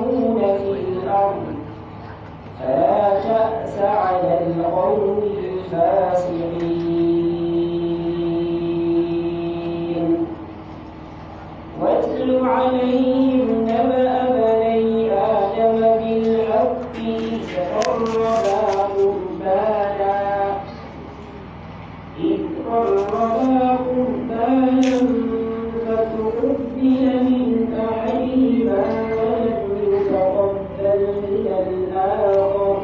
يفسدون في الأرض فلا تأس على القوم الفاسقين واتل عليهم نبأ بني آدم بالحق إذ قربا قربانا إذ قربا قربانا فتقبل من أحدهما ولم يتقبل من الآخر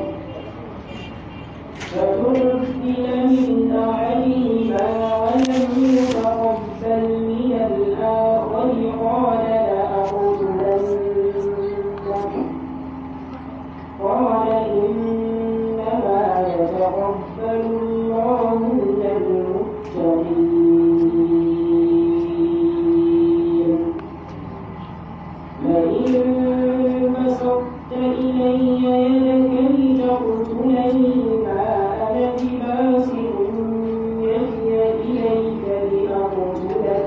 فتقبل من أحدهما ولم يتقبل من الآخر قال لأقتلنك قال إنما يتقبل الله من المتقين لئن بسطت إلي يدك لتقتلني ما أنا بباسط يدي إليك لأقتلك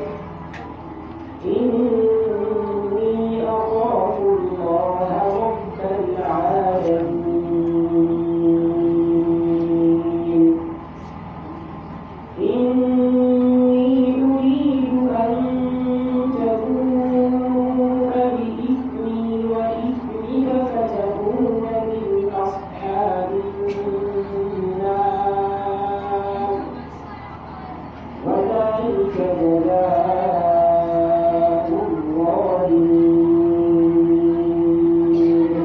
إني أخاف الله رب العالمين إني أريد أن تبوء بإثمي وإثمك فتكون من أصحاب النار وذلك جزاء الظالمين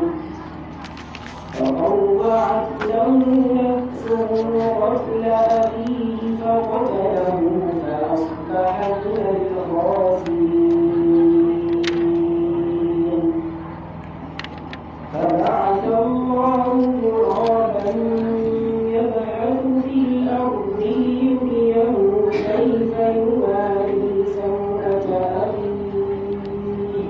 فطوعت له نفسه قتل أخيه فقتله فأصبح من الخاسرين فبعث الله غرابا يبحث في الأرض ليريه كيف يواري سوءة أخيه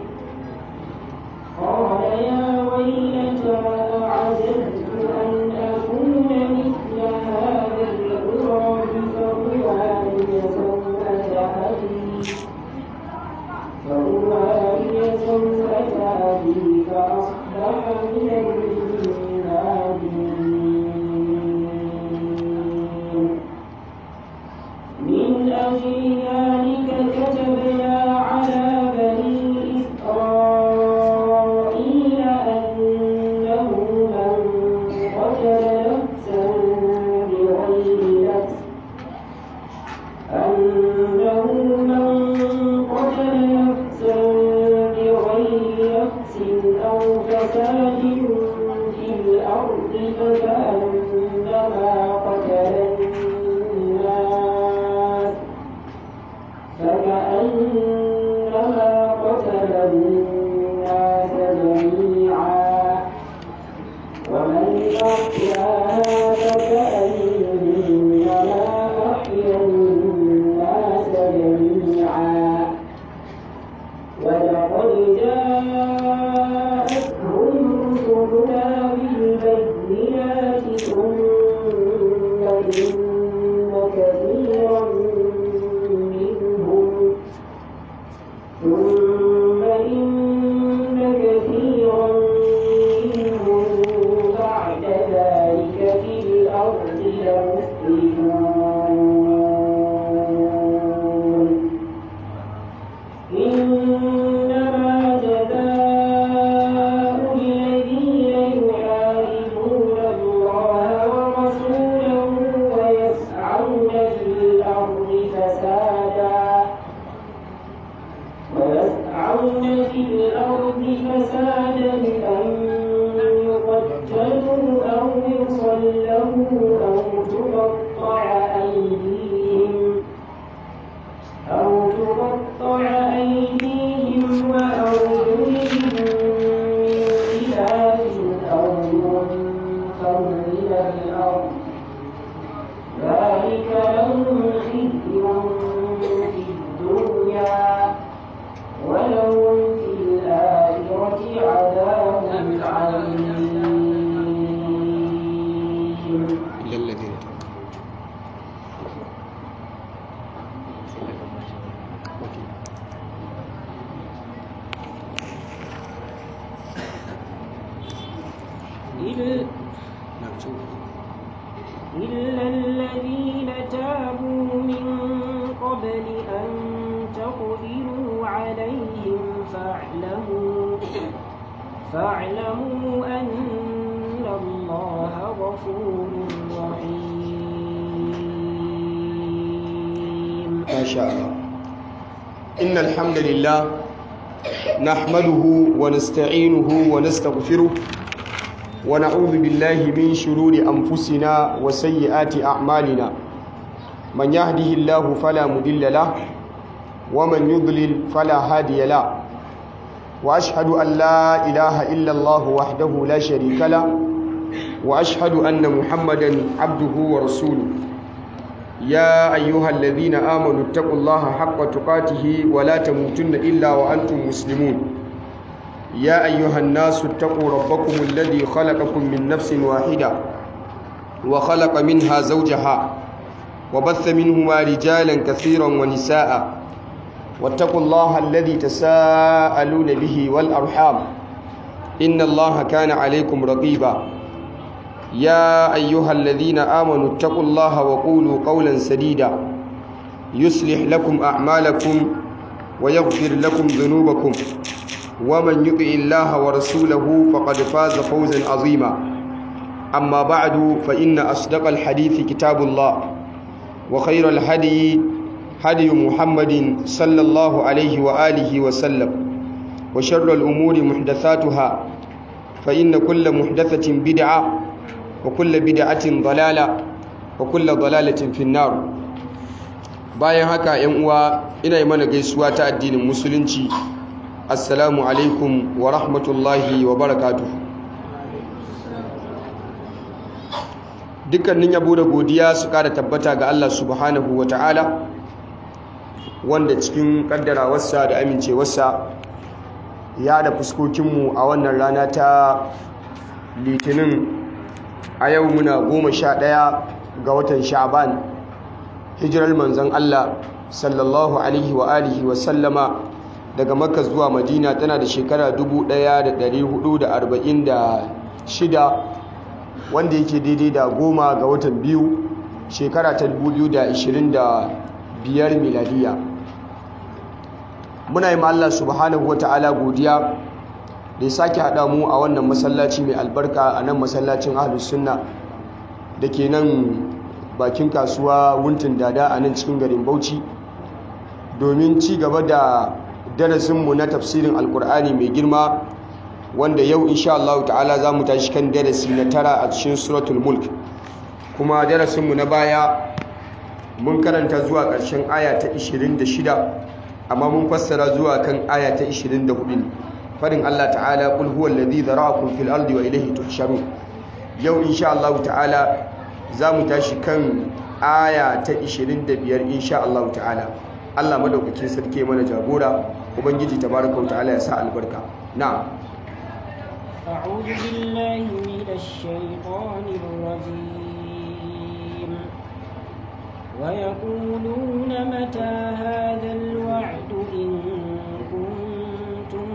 قال يا ويلتى أعجزت أن أكون مثل هذا الغراب فأواري سوءة أخي فأواري سوءة أخي فأصبح من النادمين من أجل ذلك كتبنا على بني إسرائيل أنه من قتل نفسا بغير نفس أنه من قتل نفسا بغير نفس أو فساد في الأرض فكأنما قتل الناس فكأنما قتل الناس جميعا ومن أحياها فكأنما أحيا الناس جميعا ولقد جاءتهم رسلنا بالبينات ثم إن كثيرا منهم ثم إن كثيرا منهم بعد ذلك في الأرض لمسرفون إنما جزاء الذين يحاربون الله ورسوله ويسعون في الأرض فسادا ويسعون في الأرض فسادا أن يقتلوا أو يصلبوا أو تقطع أيديهم أو تقطع أيديهم وأرجلهم من خلاف أو ينفوا من الأرض ذلك لهم خزي في الدنيا ولهم في الآخرة عذاب عظيم إلا الذين أن تقدروا عليهم فاعلموا فاعلموا أن الله غفور رحيم ما شاء الله إن الحمد لله نحمده ونستعينه ونستغفره ونعوذ بالله من شرور أنفسنا وسيئات أعمالنا من يهده الله فلا مضل له ومن يضلل فلا هادي له وأشهد أن لا إله إلا الله وحده لا شريك له وأشهد أن محمدا عبده ورسوله يا أيها الذين آمنوا اتقوا الله حق تقاته ولا تموتن إلا وأنتم مسلمون يا أيها الناس اتقوا ربكم الذي خلقكم من نفس واحدة وخلق منها زوجها وبث منهما رجالا كثيرا ونساء واتقوا الله الذي تساءلون به والأرحام إن الله كان عليكم رقيبا يا أيها الذين آمنوا اتقوا الله وقولوا قولا سديدا يصلح لكم أعمالكم ويغفر لكم ذنوبكم ومن يطع الله ورسوله فقد فاز فوزا عظيما أما بعد فإن أصدق الحديث كتاب الله وخير الهدي هدي محمد صلى الله عليه وآله وسلم وشر الأمور محدثاتها فإن كل محدثة بدعة وكل بدعة ضلالة وكل ضلالة في النار bayan haka yan uwa ina yi mana gaisuwa ta addinin musulunci assalamu alaikum wa rahmatullahi wa barakatuh dukkanin yabo da godiya su kada tabbata ga Allah subhanahu wa ta'ala wanda cikin kaddarawarsa da amincewarsa ya da fuskokinmu a wannan rana ta litinin a yau muna goma sha ɗaya ga watan sha'ban hijirar manzan Allah sallallahu alaihi wa alihi wa sallama daga makka zuwa madina tana da shekara 1446 wanda yake daidai da goma ga watan biyu shekara ta 2025 miladiya muna yi ma Allah subhanahu wa ta'ala godiya da ya sake haɗa mu a wannan masallaci mai albarka a nan masallacin ahlus sunna da ke nan bakin kasuwa wuntin dada a nan cikin garin bauchi domin ci gaba da darasinmu na tafsirin alkur'ani mai girma wanda yau insha Allah ta'ala za mu tashi kan darasi na tara a cikin suratul mulk kuma darasinmu na baya mun karanta zuwa ƙarshen aya ta 26 amma mun fassara zuwa kan aya ta 24 ne fadin Allah ta'ala kul huwa alladhi zara'akum fil ardi wa ilayhi tuhsharun yau insha Allah ta'ala zamu tashi kan aya ta 25 insha Allah ta'ala Allah madaukakin sarki mana jagora ubangiji tabaraka ta'ala ya sa albarka na'am أعوذ بالله من الشيطان الرجيم ويقولون متى هذا الوعد إن كنتم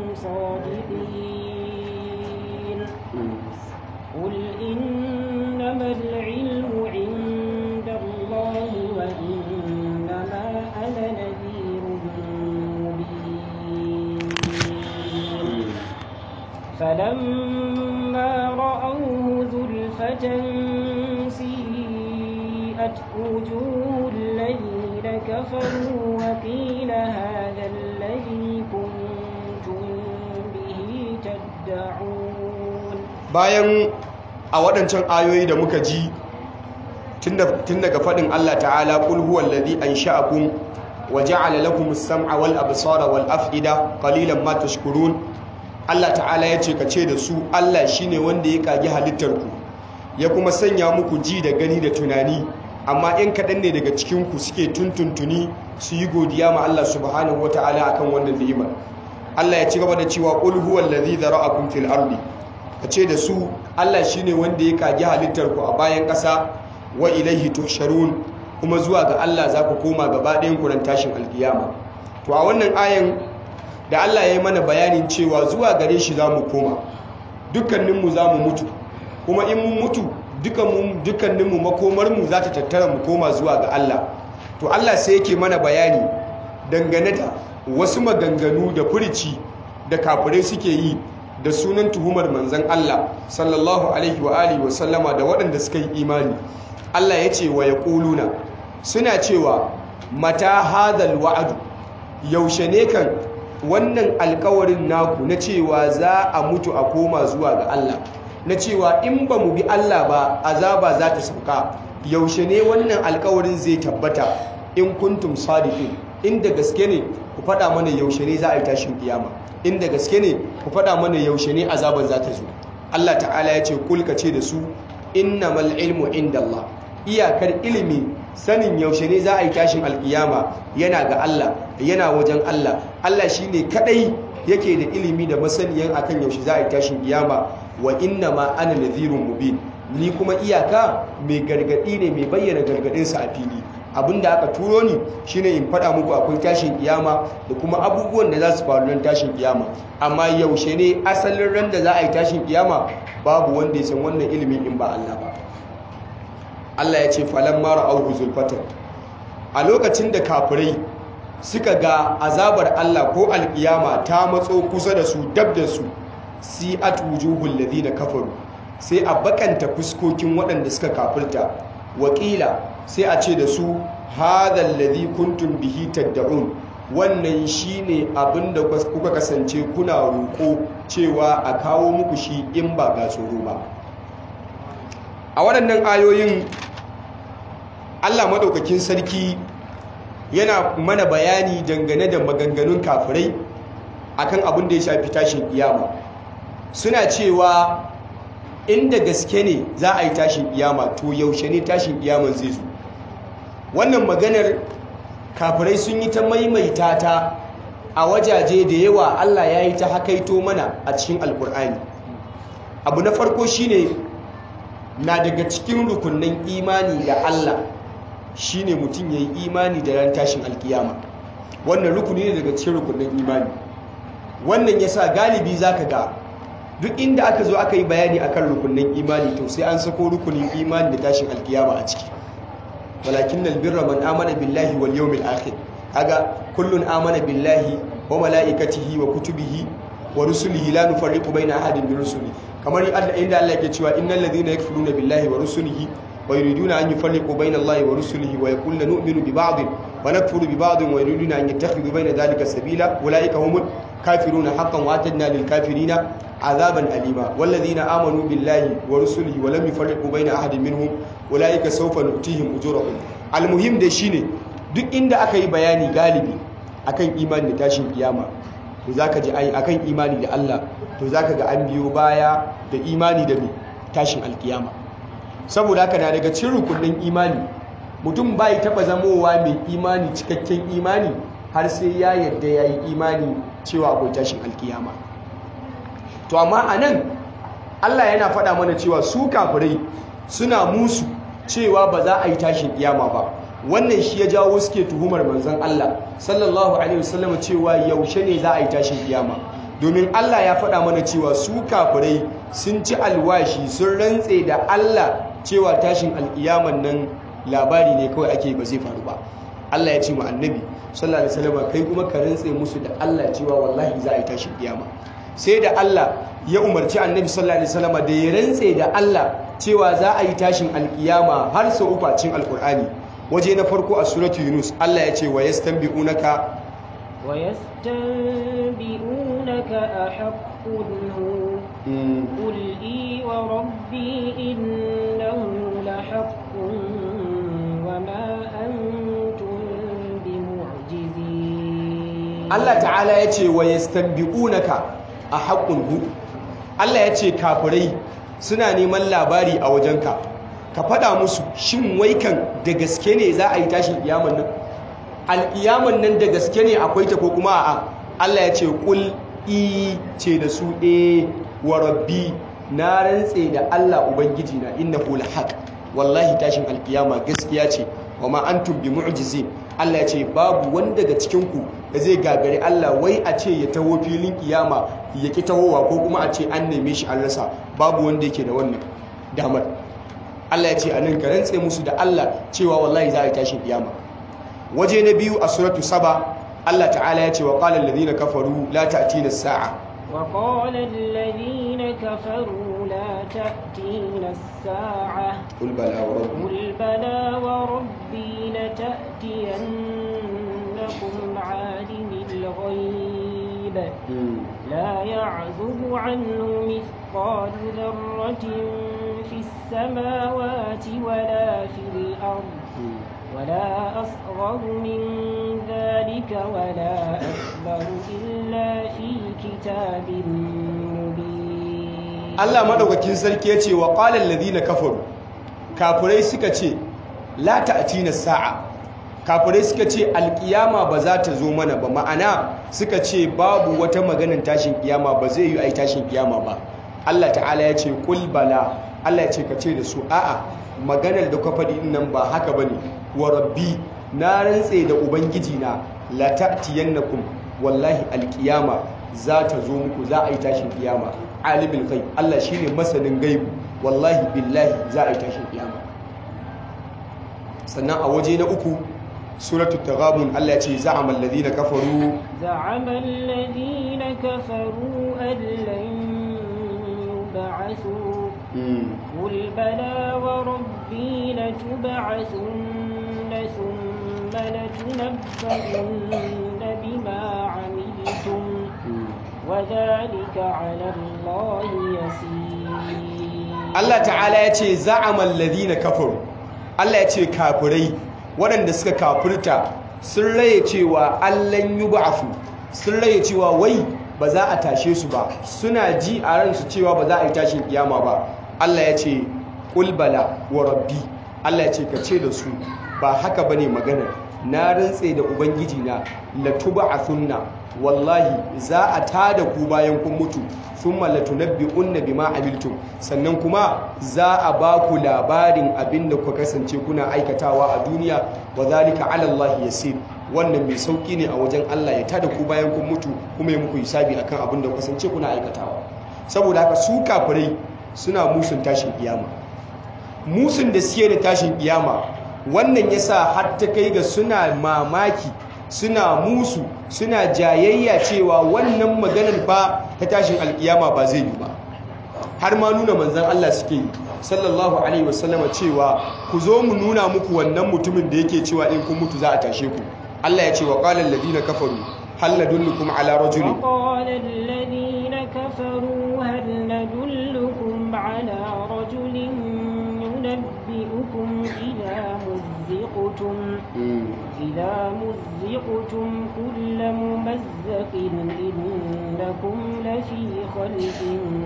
صادقين قل إنما العلم عند الله وإنما أنا نذير مبين فلما رأوه زلفة سيئت وجوه الذين كفروا وقيل هذا الذي كنتم به تدعون bayan a waɗancan ayoyi da muka ji tun daga faɗin Allah ta'ala qul huwal ladhi ansha'akum wa ja'ala lakum as-sam'a wal absara wal af'ida qalilan ma tashkurun Allah ta'ala ya ce ka ce da su Allah shine wanda ya kage halittarku ya kuma sanya muku ji da gani da tunani amma in kaɗan ne daga cikinku suke tuntuntuni su yi godiya ma Allah subhanahu wa ta'ala akan wannan ni'imar Allah ya ci gaba da cewa qul huwal ladhi zara'akum fil ardi ka ce da su Allah shine wanda ya kage halittarku a bayan ƙasa wa ilaihi tuhsharun kuma zuwa ga Allah za ku koma gaba ɗayan ku tashin alkiyama to a wannan ayan da Allah ya yi mana bayanin cewa zuwa gare shi za mu koma dukkaninmu za mu mutu kuma in mun mutu dukkaninmu makomarmu za ta tattara mu koma zuwa ga Allah to Allah sai yake mana bayani dangane da wasu maganganu da furici da kafirai suke yi da sunan tuhumar manzan Allah sallallahu alaihi wa alihi wa sallama da waɗanda suka yi imani Allah ya ce wa yaquluna suna cewa mata hadal wa'adu yaushe ne kan wannan alkawarin naku na cewa za a mutu a koma zuwa ga Allah na cewa in ba mu bi Allah ba azaba za ta sauka yaushe ne wannan alkawarin zai tabbata in kuntum sadiqin inda gaske ne ku faɗa mana yaushe ne za a yi tashin kiyama inda gaske ne ku faɗa mana yaushe ne azaban za ta zo Allah ta'ala ya ce kulka ce da su innamal ilmu indallah iyakar ilimi sanin yaushe ne za a yi tashin alkiyama yana ga Allah yana wajen Allah Allah shine kadai yake da ilimi da masaniyan akan yaushe za a yi tashin kiyama wa inna ma ana nadhirun mubin ni kuma iyaka mai gargadi ne mai bayyana gargadin sa a fili abinda aka turo ni shine in faɗa muku akwai tashin kiyama da kuma abubuwan da za su faru nan tashin kiyama amma yaushe ne asalin ran da za a yi tashin kiyama babu wanda ya san wannan ilimin in ba Allah ba Allah ya ce falan mara auhu zulfatan a lokacin da kafirai suka ga azabar Allah ko alkiyama ta matso kusa da su dab da su si wujuhul ladina kafaru sai a bakanta fuskokin waɗanda suka kafirta wakila sai a ce da su hadhal ladhi kuntum bihi tad'un wannan shine abinda kuka kasance kuna roƙo cewa a kawo muku shi in ba ga tsoro ba a waɗannan ayoyin Allah maɗaukakin sarki yana mana bayani dangane da maganganun kafirai akan abin da ya shafi tashin kiyama suna cewa inda gaske ne za a yi tashin kiyama to yaushe ne tashin kiyaman zai zo wannan maganar kafirai sun yi ta maimaita ta a wajaje da yawa Allah ya yi ta hakaito mana a cikin alkur'ani abu na farko shine na daga cikin rukunin imani da Allah shine mutum ya yi imani da ran tashin alkiyama wannan rukuni ne daga cikin rukunin imani wannan yasa galibi zaka ga duk inda aka zo aka yi bayani akan rukunin imani to sai an sako rukunin imani da tashin alkiyama a ciki walakin albirra man amana billahi wal yawmil akhir kaga kullun amana billahi wa malaikatihi wa kutubihi wa rusulihi la nufarriqu baina ahadin min rusuli kamar inda Allah yake cewa innal ladhina yakfuruna billahi wa rusulihi wa yuriduna an yufarriqu baina Allahi wa rusulihi wa yaquluna nu'minu bi ba'din wa nakfuru bi ba'din wa yuriduna an yattakhidhu baina dhalika sabila ulaika humul kafiruna haqqan wa atadna lil kafirina azaban alima wal ladhina amanu billahi wa rusulihi wa lam yufarriqu baina ahadin minhum ulaika sawfa nu'tihim ujurahum al muhim da shine duk inda aka yi bayani galibi akan imani da tashin kiyama to zaka ji ai akan imani da Allah to zaka ga an biyo baya da imani da tashin alkiyama saboda haka na daga cikin rukunin imani mutum bai taba zamowa mai imani cikakken imani har sai ya yadda ya yi imani cewa akwai tashin alkiyama to amma a nan Allah yana faɗa mana cewa su kafirai suna musu cewa ba za a yi tashin kiyama ba wannan shi ya jawo suke tuhumar manzon Allah sallallahu alaihi wasallam cewa yaushe ne za a yi tashin kiyama domin Allah ya faɗa mana cewa su kafirai sun ci alwashi sun rantse da Allah cewa tashin alkiyaman nan labari ne kawai ake ba zai faru ba Allah ya ce mu annabi sallallahu alaihi wasallam kai kuma ka rantse musu da Allah cewa wallahi za a yi tashin kiyama sai da Allah ya umarci annabi sallallahu alaihi wasallam da ya rantse da Allah cewa za a yi tashin alkiyama har sau uku a cikin alkur'ani waje na farko a suratu yunus Allah ya ce wa yastanbi'unaka wa yastanbi'unaka ahaqqun hu qul i wa rabbi innahu lahaqqun wa ma antum bimu'jizin Allah ta'ala ya ce wa yastanbi'unaka ahaqqun hu Allah ya ce kafirai suna neman labari a wajenka ka faɗa musu shin waikan da gaske ne za a yi tashin kiyaman nan alkiyaman nan da gaske ne akwai ta ko kuma a'a Allah ya ce kul i ce da su e wa rabbi na rantse da Allah ubangiji na innahu lahaq wallahi tashin alkiyama gaskiya ce wa ma antum bi mu'jizin Allah ya ce babu wanda daga cikin ku da zai gagari Allah wai a ce ya taho filin kiyama ya ki tahowa ko kuma a ce an neme shi an rasa babu wanda yake da wannan damar Allah ya ce a nan ka rantse musu da Allah cewa wallahi za a yi tashin kiyama waje na biyu a suratu saba Allah ta'ala ya ce wa qala alladhina kafaru la ta'tina as-sa'a وقال الذين كفروا لا تأتينا الساعة qul bala wa rabbi قل بلى وربي لتأتينكم عالم الغيب لا يعزب عنه مثقال ذرة في السماوات ولا في الأرض ولا أصغر من ذلك ولا أكبر إلا في كتاب مبين Allah madaukakin sarki ya ce wa qala alladhina kafaru kafirai suka ce la ta'tina sa'a kafirai suka ce alkiyama ba za ta zo mana ba ma'ana suka ce babu wata maganin tashin kiyama ba zai yi ai tashin kiyama ba Allah ta'ala ya ce qul bala Allah ya ce ka ce da su a'a maganar da ka faɗi din nan ba haka bane wa rabbi na rantse da ubangiji na la ta'tiyannakum wallahi alkiyama za ta zo muku za a yi tashin kiyama alimul ghaib Allah shine masanin gaibu wallahi billahi za a yi tashin kiyama sannan a waje na uku suratul taghabun Allah ya ce za'amal ladina kafaru زعم الذين كفروا أن لن يبعثوا mm, قل بلى وربي لتبعثن ثم لتنبؤن بما عملتم mm. وذلك على الله يسير Allah ta'ala ya ce za'amal ladina kafaru Allah ya ce kafirai waɗanda suka kafirta sun raye cewa allan yub'afu sun raye cewa wai ba za a tashe su ba suna ji a ransu cewa ba za a yi tashin kiyama ba Allah ya ce qul bala wa rabbi Allah ya ce ka ce da su ba haka bane maganar na rantse da ubangiji na latub'athunna wallahi za a tada ku bayan kun mutu thumma latunabbi'unna bima amiltum sannan kuma za a ba ku labarin abinda ku kasance kuna aikatawa a duniya wa zalika 'ala Allah yasir wannan mai sauki ne a wajen Allah ya tada ku bayan kun mutu kuma ya muku hisabi akan abinda ku kasance kuna aikatawa saboda haka su kafirai suna musun tashin kiyama musun da suke da tashin kiyama wannan yasa har ta kai ga suna mamaki suna musu suna jayayya cewa wannan maganar fa ta tashin alkiyama ba zai yi ba har ma nuna manzan Allah suke yi sallallahu alaihi wasallama cewa ku zo mu nuna muku wannan mutumin da yake cewa in kun mutu za a tashe ku Allah ya ce wa qala alladhina kafaru hal nadullukum ala rajulin وقال الذين كفروا هل ندلكم على رجل ينبئكم إذا مزقتم إذا مزقتم كل ممزق إنكم لفي خلق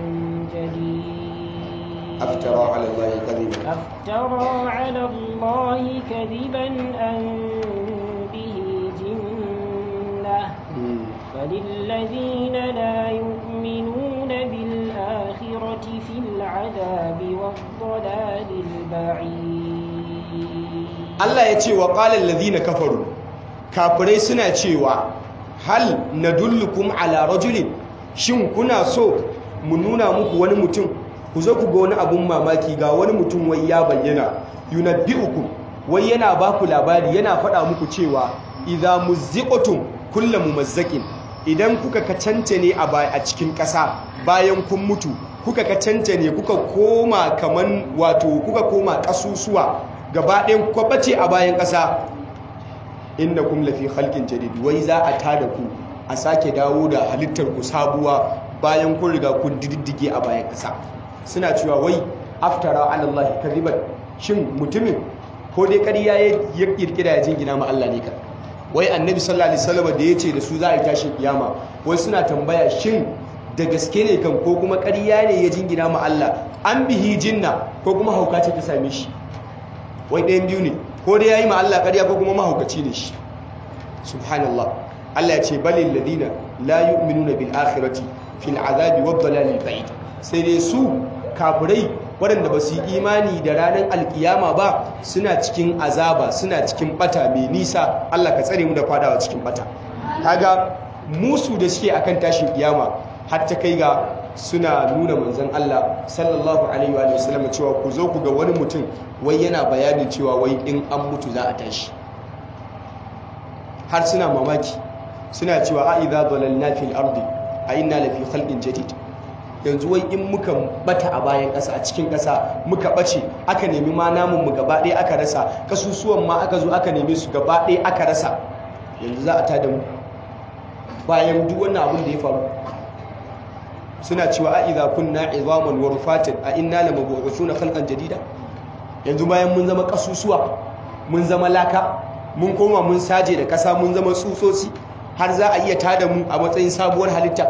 جديد aftara ala allahi kadhiban أفترى على الله كذبا أن به جنة فللذين لا يؤمنون بالآخرة في العذاب والضلال البعيد Allah ya ce wa ƙalar lazina kafaru kafirai suna cewa hal na dullukum ala rajulin shin kuna so mu nuna muku wani mutum ku zo ku ga wani abun mamaki ga wani mutum wai ya bayyana yunabbi'ukum wai yana ba ku labari yana faɗa muku cewa idza muzziqatum kullu mumazzakin idan kuka kacance ne a ba- a cikin ƙasa bayan kun mutu kuka kacance ne kuka koma kaman wato kuka koma ƙasusuwa gaba ɗayan kuka bace a bayan ƙasa inda kun lafi halkin jadid wai za a tada ku a sake dawo da halittar ku sabuwa bayan kun riga kun diddige a bayan ƙasa suna cewa wai aftara ala Allah kadiban shin mutumin ko dai ƙarya ya ya kirkira ya jingina ma Allah ne ka wai annabi sallallahu alaihi wasallam da yace da su za a yi tashin kiyama wai suna tambaya shin da gaske ne kan ko kuma ƙarya ne ya jingina ma Allah an bihi jinna ko kuma hauka ce ta same shi wai ɗayan biyu ne ko dai ya yi ma Allah ƙarya ko kuma mahaukaci ne shi subhanallah Allah ya ce balil ladina la yu'minuna bil akhirati fil azabi wad dalalil ba'id sai dai su kafirai waɗanda ba su yi imani da ranar alkiyama ba suna cikin azaba suna cikin bata mai nisa Allah ka tsare mu da fadawa cikin bata kaga musu da suke akan tashin kiyama har ta kai ga suna nuna manzon Allah sallallahu alaihi wa sallam cewa ku zo ku ga wani mutum wai yana bayanin cewa wai in an mutu za a tashi har suna mamaki suna cewa a idza dalalna fil ardi a inna lafi khalqin jadid yanzu wai in muka bata a bayan ƙasa a cikin ƙasa muka bace aka nemi ma namun mu gaba ɗaya aka rasa kasusuwan ma aka zo aka nemi su gaba ɗaya aka rasa yanzu za a tada mu bayan duk wannan abin da ya faru suna cewa a idza kunna izaman wa rufatin a inna lamab'uthuna khalqan jadida yanzu bayan mun zama kasusuwa mun zama laka mun koma mun saje da kasa mun zama tsutsotsi har za a iya tada mu a matsayin sabuwar halitta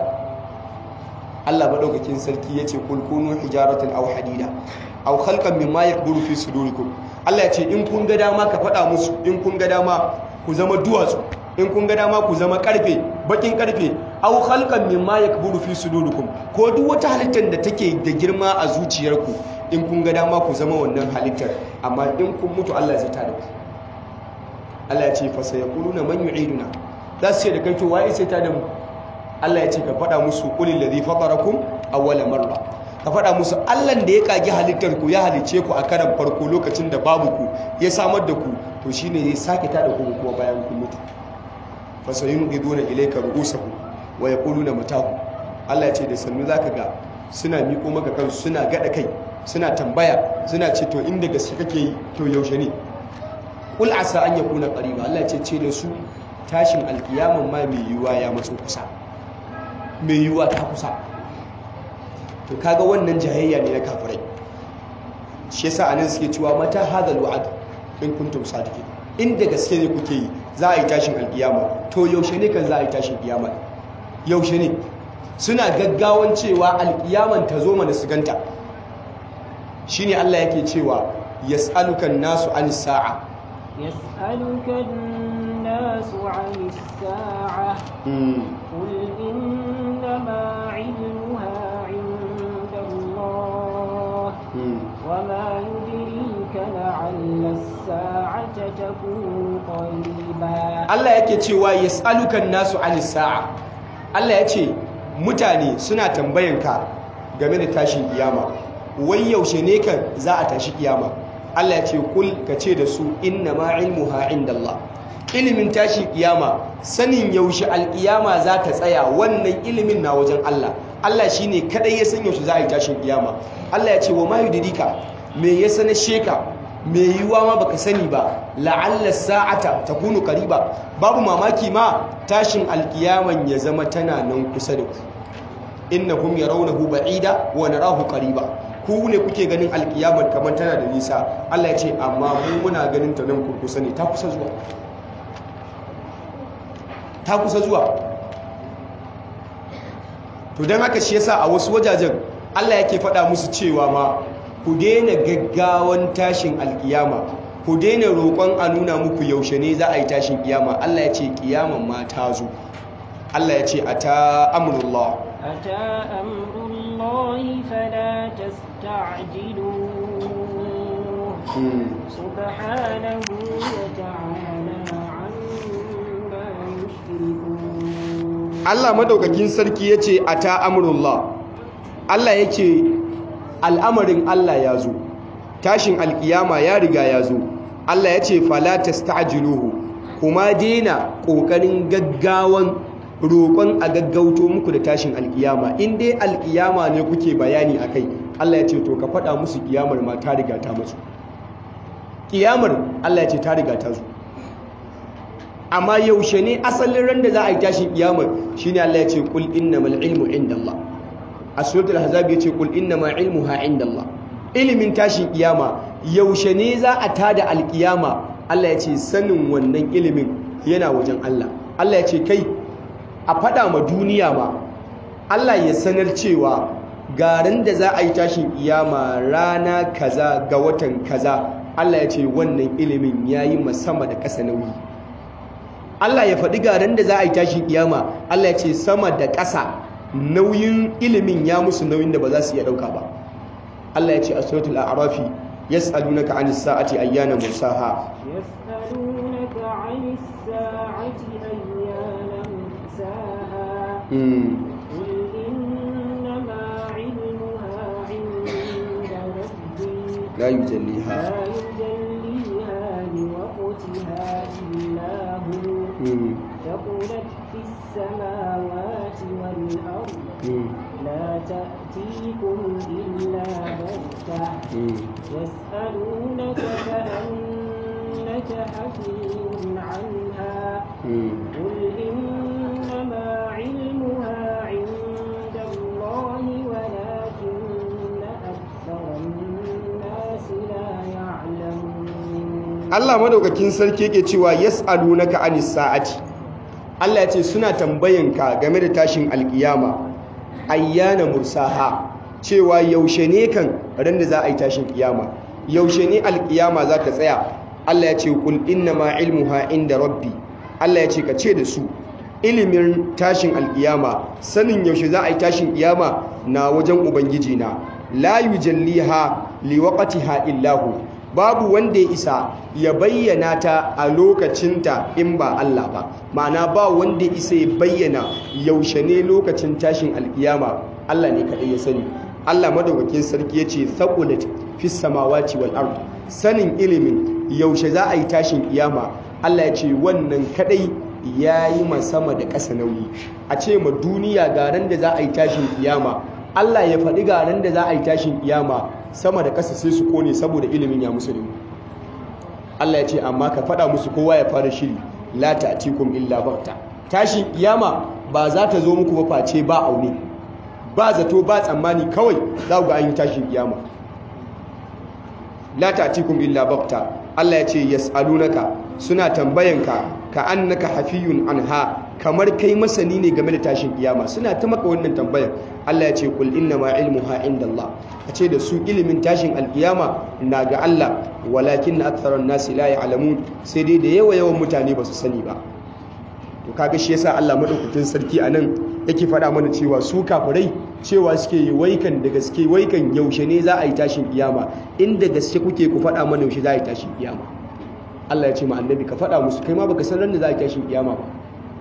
Allah madaukakin sarki yace kul kunu hijaratan aw hadida aw khalqan mimma yakburu fi sudurikum Allah ya ce in kun ga dama ka faɗa musu in kun ga dama ku zama duwatsu in kun ga dama ku zama karfe bakin karfe aw khalqan mimma yakburu fi sudurikum ko duk wata halittar da take da girma a zuciyarku in kun ga dama ku zama wannan halittar amma in kun mutu Allah zai tada ku Allah ya ce fa sayaquluna man yu'iduna za su ce da kai to waye sai tada mu Allah ya ce ka faɗa musu qulil ladhi fatarakum awwala marra ka faɗa musu Allah da ya kage halittar ku ya halice ku a karan farko lokacin da babu ku ya samar da ku to shine zai sake tada ku kuma bayan kun mutu fa sayunqiduna ilayka ru'usahum wa yaquluna matahu Allah ya ce da sannu zaka ga suna miko maka kansu suna gada kai suna tambaya suna ce to inda gaske kake yi to yaushe ne kul asa an yakuna qariba Allah ce ce da su tashin alkiyaman ma mai yiwuwa ya matso kusa mai yiwuwa ta kusa to kaga wannan jahayya ne na kafirai shi yasa anan suke cewa mata hadal wa'd in kuntum sadiqin inda gaske ne kuke yi za a yi tashin alkiyama to yaushe ne kan za a yi tashin kiyama yaushe ne suna gaggawan cewa alkiyaman ta zo mana su ganta shine Allah yake cewa yas'alukan nasu an sa'a yas'alukan nasu an sa'a qul innama 'ilmuha 'inda Allah wama yudrika la'alla as-sa'ata takunu qariba Allah yake cewa yas'alukan nasu an sa'a Allah yace mutane suna tambayanka game da tashin kiyama wai yaushe ne kan za a tashi kiyama Allah ya ce kul ka ce da su inna ma ilmuha indallah ilimin tashi kiyama sanin yaushe alkiyama za ta tsaya wannan ilimin na wajen Allah Allah shine kadai ya san yaushe za a yi tashin kiyama Allah ya ce wa ma yudrika me ya sanar sheka me yiwuwa ma baka sani ba la'alla sa'ata takunu qariba babu mamaki ma tashin alkiyaman ya zama tana nan kusa da ku innahum yarawnahu ba'ida wa narahu qariba ku ne kuke ganin alkiyamar kamar tana da nisa Allah ya ce amma mu muna ganin ta nan kurkusa ne ta kusa zuwa ta kusa zuwa to don haka shi yasa a wasu wajajen Allah yake faɗa musu cewa ma ku daina gaggawan tashin alkiyama ku daina roƙon a nuna muku yaushe ne za a yi tashin kiyama Allah ya ce kiyaman ma ta zo Allah ya ce a ta amurullah أتى أمر الله فلا تستعجلوه سبحانه وتعالى عما يشركون Allah madaukakin sarki yace ata amrullah Allah yake al'amarin Allah ya zo tashin alkiyama ya riga ya zo Allah yace fala tasta'jiluhu kuma dena kokarin gaggawan roƙon a gaggauto muku da tashin alkiyama in dai alkiyama ne kuke bayani a kai Allah ya ce to ka faɗa musu kiyamar ma ta riga ta masu kiyamar Allah ya ce ta riga ta zo amma yaushe ne asalin ran da za a yi tashin kiyamar shine Allah ya ce kul innamal ilmu indallah a suratul ahzab ya ce kul innama ilmuha indallah ilimin tashin kiyama yaushe ne za a tada alkiyama Allah ya ce sanin wannan ilimin yana wajen Allah Allah ya ce kai a faɗa ma duniya ma Allah ya sanar cewa garin da za a yi tashin kiyama rana kaza ga watan kaza Allah ya ce wannan ilimin ya yi sama da ƙasa nauyi Allah ya faɗi garin da za a yi tashin kiyama Allah ya ce sama da ƙasa nauyin ilimin ya musu nauyin da ba za su iya ɗauka ba Allah ya ce a suratul a'rafi yas'alunaka 'anis sa'ati ayyana mursaha يسألونك عن الساعة أيان مرساها قل إنما علمها عند ربي la yujalliha لا يجليها لوقتها إلا هو في السماوات والأرض لا تأتيكم إلا بغتة يسألونك كأنك حفي عنها قل إنما علمها عند الله ولكن أكثر الناس لا يعلمون Allah madaukakin sarki yake cewa yas'alunaka anis sa'ati Allah ya ce suna tambayanka game da tashin alkiyama ayyana mursaha cewa yaushe ne kan ran da za a yi tashin kiyama yaushe ne alkiyama za ta tsaya Allah ya ce kul inna ma ilmuha inda rabbi Allah ya ce ka ce da su ilimin tashin alkiyama sanin yaushe za a yi tashin kiyama na wajen ubangiji na la yujalliha liwaqtiha illahu babu wanda ya isa ya bayyana ta a lokacinta in ba Allah ba ma'ana ba wanda ya isa ya bayyana yaushe ne lokacin tashin alkiyama Allah ne kaɗai ya sani Allah madaukakin sarki ya ce thaqulat fis samawati wal ard sanin ilimin yaushe za a yi tashin kiyama Allah ya ce wannan kaɗai ya yi ma sama da ƙasa nauyi a ce ma duniya ga ran da za a yi tashin kiyama Allah ya faɗi ga ran da za a yi tashin kiyama sama da ƙasa sai su kone saboda ilimin ya musu ilimi Allah ya ce amma ka faɗa musu kowa ya fara shiri la ta'tikum illa bakta tashin kiyama ba za ta zo muku ba face ba aune ba zato ba tsammani kawai za ku ga an yi tashin kiyama la ta'tikum illa bakta Allah ya ce yas'alunaka suna tambayanka ka annaka hafiyun anha kamar kai masani ne game da tashin kiyama suna ta maka wannan tambayar Allah ya ce kul inna ma ilmuha indallah a ce da su ilimin tashin alkiyama na ga Allah walakin na aktharan nasi la ya'lamun sai dai da yawa yawan mutane ba su sani ba to kaga shi yasa Allah madaukakin sarki anan yake faɗa mana cewa su kafirai cewa suke yi waikan da gaske waikan yaushe ne za a yi tashin kiyama inda gaske kuke ku faɗa mana yaushe za a yi tashin kiyama Allah ya ce ma annabi ka faɗa musu kai ma baka san ran da za a yi tashin kiyama ba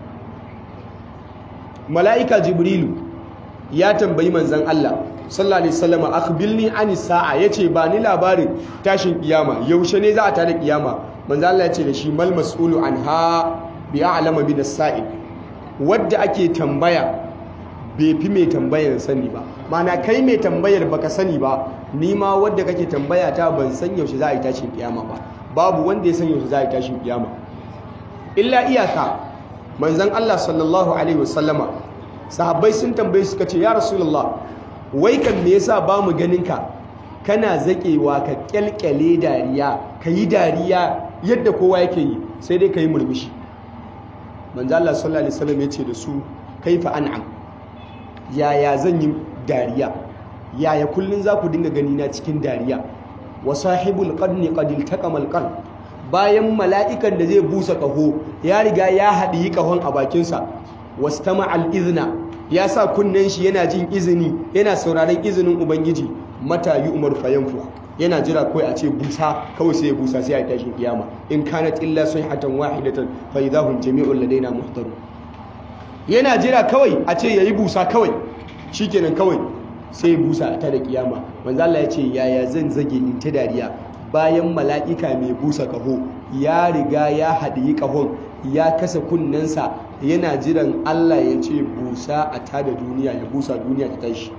mala'ika jibrilu ya tambayi manzan Allah sallallahu alaihi wasallam akhbirni ani sa'a yace ba ni labarin tashin kiyama yaushe ne za a tada kiyama manzan Allah ya ce da shi mal mas'ulu anha bi a'lama min as-sa'il wadda ake tambaya bai fi mai tambayar sani ba mana kai mai tambayar baka sani ba ni ma wadda kake tambaya ta ban san yaushe za a yi tashin kiyama ba babu wanda ya san yaushe za a yi tashin kiyama illa iyaka manzan Allah sallallahu alaihi wasallama sahabbai sun tambaye suka ce ya rasulullah wai kan me yasa ba mu ganin ka kana zakewa ka kyalkyale dariya ka yi dariya yadda kowa yake yi sai dai ka yi murmushi manzan Allah sallallahu alaihi wasallam ya ce da su kaifa an'am yaya zan yi dariya yaya kullun za ku dinga gani na cikin dariya wa sahibul qarni qad iltaqama al bayan mala'ikan da zai busa kaho ya riga ya haɗi kahon a bakinsa wastama al-izna ya sa kunnen shi yana jin izini yana sauraron izinin ubangiji mata yi umar fayanfu yana jira kawai a ce busa kawai sai ya busa sai a tashin kiyama in kanat illa sayhatan wahidatan fa idahum jami'un ladaina muhtaru yana jira kawai a ce yayi busa kawai shikenan kawai sai ya busa ta da kiyama manzo Allah ya ce yaya zan zage in ta dariya bayan mala'ika mai busa kaho ya riga ya haɗi kahon ya kasa kunnensa yana jiran Allah ya ce busa a tada duniya ya busa duniya ta tashi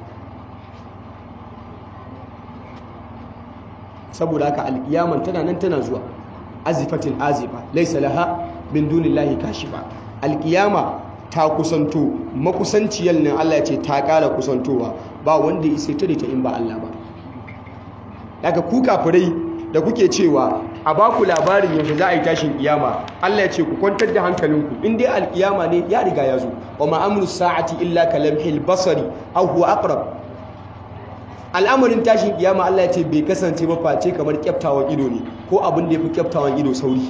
saboda haka alkiyaman tana nan tana zuwa azifatin azifa laisa laha min dunillahi kashifa alkiyama ta kusanto makusanciyar nan Allah ya ce ta ƙara kusantowa ba wanda ya ta da ta in ba Allah ba daga ku kafirai da kuke cewa a ba ku labarin yaushe za a yi tashin kiyama Allah ya ce ku kwantar da hankalinku in dai alkiyama ne ya riga ya zo wa ma'amru sa'ati illa kalamhil basari aw huwa aqrab al'amarin tashin kiyama Allah ya ce bai kasance ba face kamar kyaftawan ido ne ko abin da yafi kyaftawan ido sauri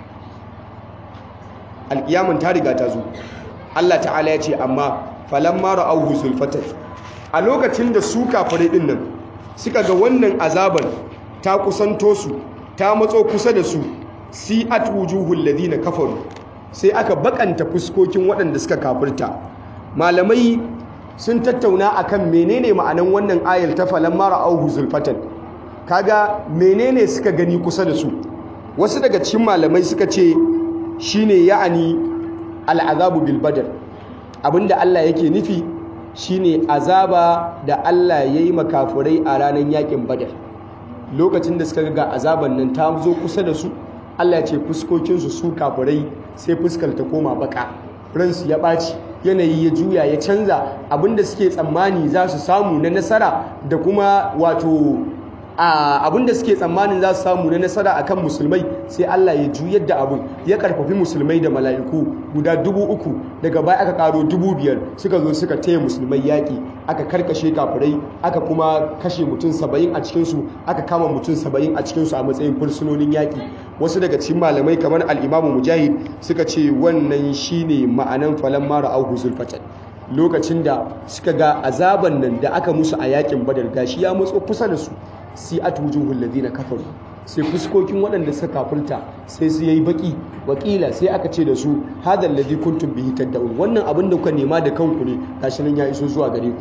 alkiyaman ta riga ta zo Allah ta'ala ya ce amma falamma ra'awhu sulfatan a lokacin da su kafirai din nan suka ga wannan azaban ta kusanto su ta matso kusa da su si at wujuhul ladina kafaru sai aka bakanta fuskokin waɗanda suka kafirta malamai sun tattauna akan menene ma'anan wannan ayar ta falamma ra'awhu zulfatan kaga menene suka gani kusa da su wasu daga cikin malamai suka ce shine ya'ani al'azabu bil badar abinda Allah yake nufi shine azaba da Allah ya yi makafurai a ranar yakin badar lokacin da suka ga azaban nan ta zo kusa da su Allah ce fuskokinsu su kafurai sai fuskar ta koma baka ransu ya ɓaci yanayi ya juya ya canza abinda suke tsammani za su samu na nasara da kuma wato abinda suke tsammanin za su samu na nasara akan musulmai sai Allah ya juyar da abin ya karfafi musulmai da mala'iku guda dubu uku daga baya aka karo dubu biyar suka zo suka taya musulmai yaƙi aka karkashe kafirai aka kuma kashe mutum saba'in a cikinsu aka kama mutum saba'in a cikinsu a matsayin fursunonin yaƙi wasu daga cikin malamai kamar al'imamu mujahid suka ce wannan shine ma'anan falan mara auhu zulfatan lokacin da suka ga azaban nan da aka musu a yakin badar gashi ya matso kusa da su si atujuhul ladina kafaru sai fuskokin waɗanda suka kafirta sai su yayi baki wakila sai aka ce da su hadal ladhi kuntum bihi tad'un wannan abin da kuka nema da kanku ne gashi nan ya iso zuwa gare ku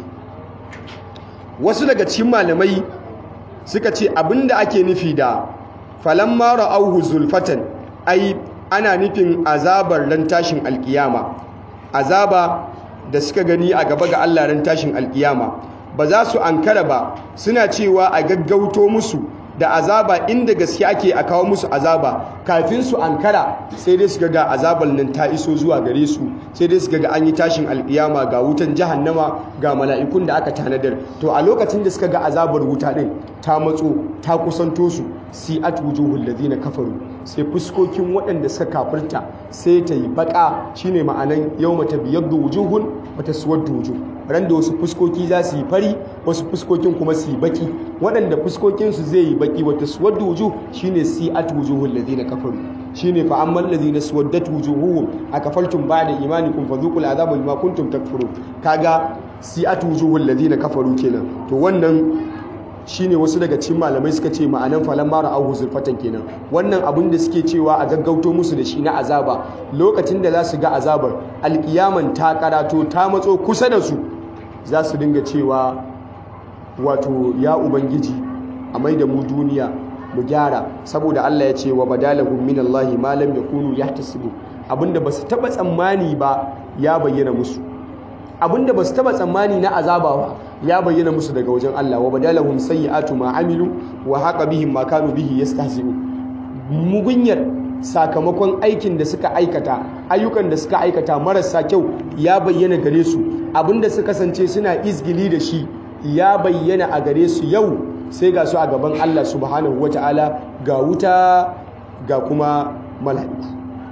wasu daga cikin malamai suka ce abinda ake nufi da falamma ra'awhu zulfatan ai ana nufin azabar ran tashin alkiyama azaba da suka gani a gaba ga Allah ran tashin alkiyama ba za su ankara ba suna cewa a gaggauto musu da azaba inda gaske ake a kawo musu azaba kafin su ankara sai dai su ga azabar nan ta iso zuwa gare su sai dai su ga an yi tashin alkiyama ga wutan jahannama ga mala'ikun da aka tanadar to a lokacin da suka ga azabar wuta din ta matso ta kusanto su si atwujuhul ladina kafaru sai fuskokin waɗanda suka kafirta sai ta yi baka shine ma'anan yawma tabyaddu wujuhun wa taswaddu wujuh ran da wasu fuskoki za su yi fari wasu fuskokin kuma su yi baki waɗanda fuskokinsu zai yi baki wata suwadda wujuh shine si at wujuhul ladina kafaru shine fa ammal ladina suwaddat wujuhuhum akafaltum ba'da imanikum fadhuqul azaba bima kuntum takfurun kaga si at wujuhul ladina kafaru kenan to wannan shine wasu daga cikin malamai suka ce ma'anan falan mara auhu zulfatan kenan wannan abin da suke cewa a gaggauto musu da shi na azaba lokacin da za su ga azabar alkiyaman ta karato ta matso kusa da su za su dinga cewa wato ya ubangiji a mai da mu duniya mu gyara saboda Allah ya ce wa badalahum min Allah ma lam yakunu yahtasibu abinda basu taba tsammani ba ya bayyana musu abinda basu taba tsammani na azaba ba ya bayyana musu daga wajen Allah wa badalahum sayyi'atu ma amilu wa haqa bihim ma kanu bihi yastahzi'u mugunyar sakamakon aikin da suka aikata ayyukan da suka aikata marasa kyau ya bayyana gare su abinda suka kasance suna izgili da shi ya bayyana a gare su yau sai ga su a gaban Allah subhanahu wata'ala ga wuta ga kuma mala'iku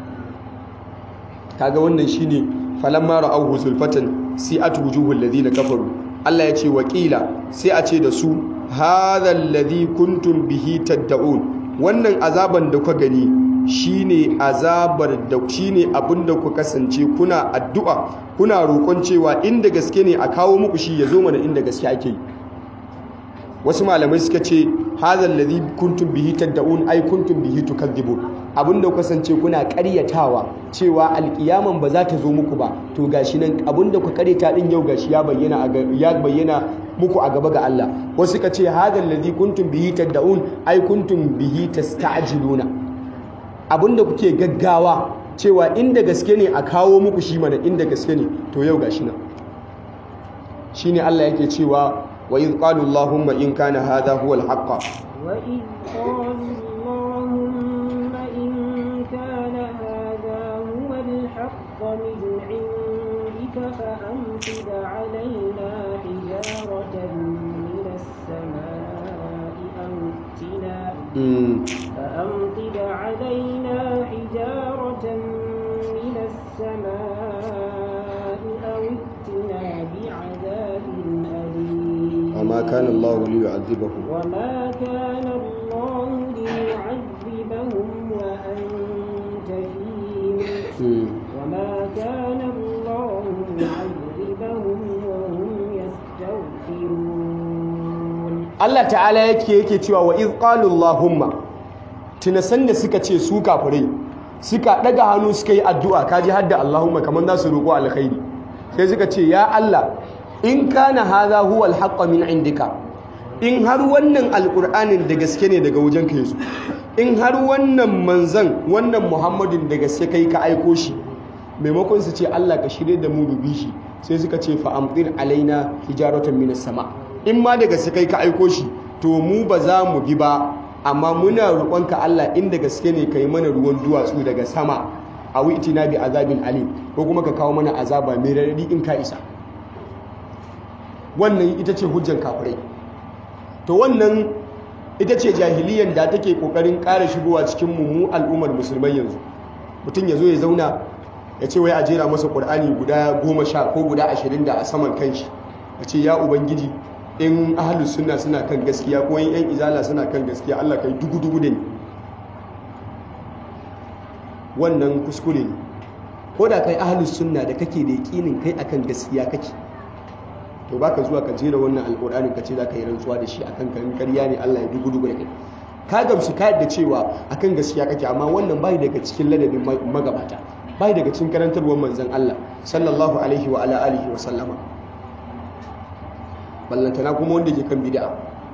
kaga wannan shine falamma ra'awhu zulfatan si'at wujuhul ladina kafaru Allah ya ce wakila sai a ce da su hadha alladhi kuntum bihi tad'un wannan azaban da kuka gani shine azabar da shine abinda ku kasance kuna addu'a kuna roƙon cewa inda gaske ne a kawo muku shi ya zo mana inda gaske ake yi wasu malamai suka ce hadha alladhi kuntum bihi tad'un ay kuntum bihi tukadzibun abinda ku kasance kuna ƙaryatawa cewa alƙiyaman ba za ta zo muku ba to gashi nan abinda ku ƙaryata din yau gashi ya bayyana ya bayyana muku a gaba ga Allah wasu suka ce hadha alladhi kuntum bihi tad'un ay kuntum bihi tasta'jiluna abinda kuke gaggawa cewa inda gaske ne a kawo muku shi mana inda gaske ne to yau gashi nan shine Allah yake cewa wa idh qalu allahumma in kana hadha huwa al-haqq wa idh qalu allahumma in kana hadha huwa al-haqq min 'indika fa amtir 'alaina hijaratan min as-samaa'i aw tina فأمطر علينا حجارة من السماء أو ائتنا بعذاب أليم وما كان الله ليعذبهم وما كان الله ليعذبهم وأنت فيهم وما كان الله معذبهم وهم يستغفرون Allah ta'ala yake yake cewa wa iz qalu allahumma tunasan da suka ce su kafirai suka daga hannu suka yi addu'a kaji hadda allahumma kaman za su roƙo alkhairi sai suka ce ya Allah in kana hadha huwa alhaqqa min indika in har wannan alqur'anin da gaske ne daga wajen ka yazo in har wannan manzan wannan muhammadin da gaske kai ka aiko shi maimakon su ce Allah ka shirye da mu dubi shi sai suka ce fa amtir alaina hijaratan minas sama in ma daga su kai ka aiko shi to mu ba za mu bi ba amma muna roƙonka Allah inda gaske ne kai mana ruwan duwatsu daga sama a wi'tina bi azabin alim ko kuma ka kawo mana azaba mai radadi in ka isa wannan ita ce hujjan kafirai to wannan ita ce jahiliyan da take kokarin ƙara shigowa cikin mu al'ummar musulmai yanzu mutum ya zo ya zauna ya ce wai a jera masa ƙur'ani guda goma sha ko guda ashirin da a saman kanshi ya ce ya ubangiji in ahalus suna suna kan gaskiya ko in yan izala suna kan gaskiya allah kai dugu-dugu da ni wannan kuskure ne ko da kai ahalus sunna da kake da yakinin kai akan gaskiya kake to baka zuwa ka jera wannan alƙur'ani ka ce za ka yi rantsuwa da shi akan kan ƙarya ne allah ya dugu-dugu da kai ka gamsu ka yadda cewa akan gaskiya kake amma wannan bai daga cikin ladabin magabata bai daga cikin karantarwar manzon Allah sallallahu alaihi wa ala alihi wa sallama ballantana kuma wanda ke kan bid'a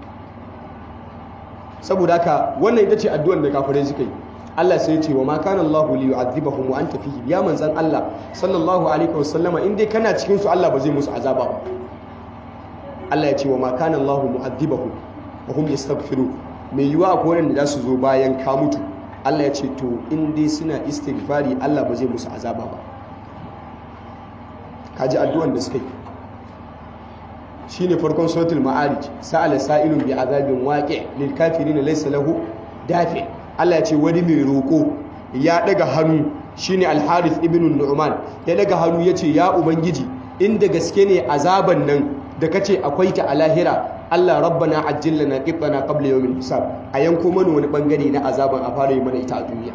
saboda haka wannan ita ce addu'ar da kafirai suka yi Allah sai ya ce wa ma kana Allahu li yu'adhibahum wa anta fihi ya manzon Allah sallallahu alaihi wa sallama in dai kana cikin su Allah ba zai musu azaba ba Allah ya ce wa ma kana Allahu mu'adhibahum wa hum yastaghfirun mai yiwa akwai wanda za su zo bayan ka mutu Allah ya ce to in dai suna istighfari Allah ba zai musu azaba ba kaji addu'an da suka yi shine farkon suratul ma'arij sa'ala sa'ilun bi azabin waqi' lil kafirin laysa lahu dafi Allah ya ce wani mai roko ya daga hannu shine al-harith ibn nu'man ya daga hannu yace ya ubangiji inda gaske ne azaban nan da kace akwai ta a lahira Allah rabbana ajjil lana qitana qabla yawmil hisab a yanko mana wani bangare na azaban a fara yi mana ita a duniya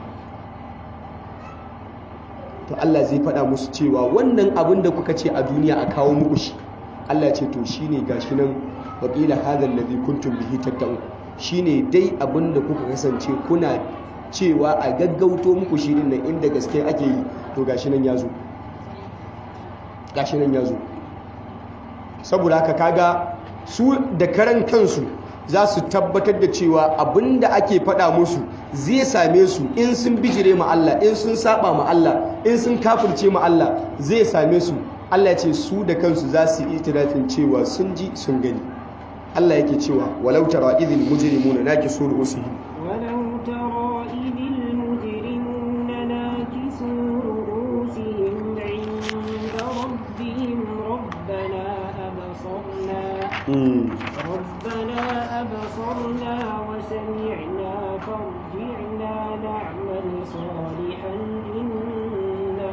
to Allah zai faɗa musu cewa wannan abin da kuka ce a duniya a kawo muku shi Allah ce to shine gashi nan wa qila hadha alladhi kuntum bihi tattaqun shine dai abin da kuka kasance kuna cewa a gaggauto muku shi din nan inda gaske ake yi to gashi nan ya zo gashi nan ya zo saboda haka kaga su da karan kansu za su tabbatar da cewa abinda ake faɗa musu zai same su in sun bijire ma Allah in sun saba ma Allah in sun kafirce ma Allah zai same su Allah ce su da kansu za su yi itirafin cewa sun ji sun gani Allah yake cewa walau tara idhil mujrimuna nakisu ru'usihim ولو ترى إذ المجرمون ناكسوا رؤوسهم عند ربهم ربنا أبصرنا ربنا أبصرنا وسمعنا فارجعنا نعمل صالحا إنا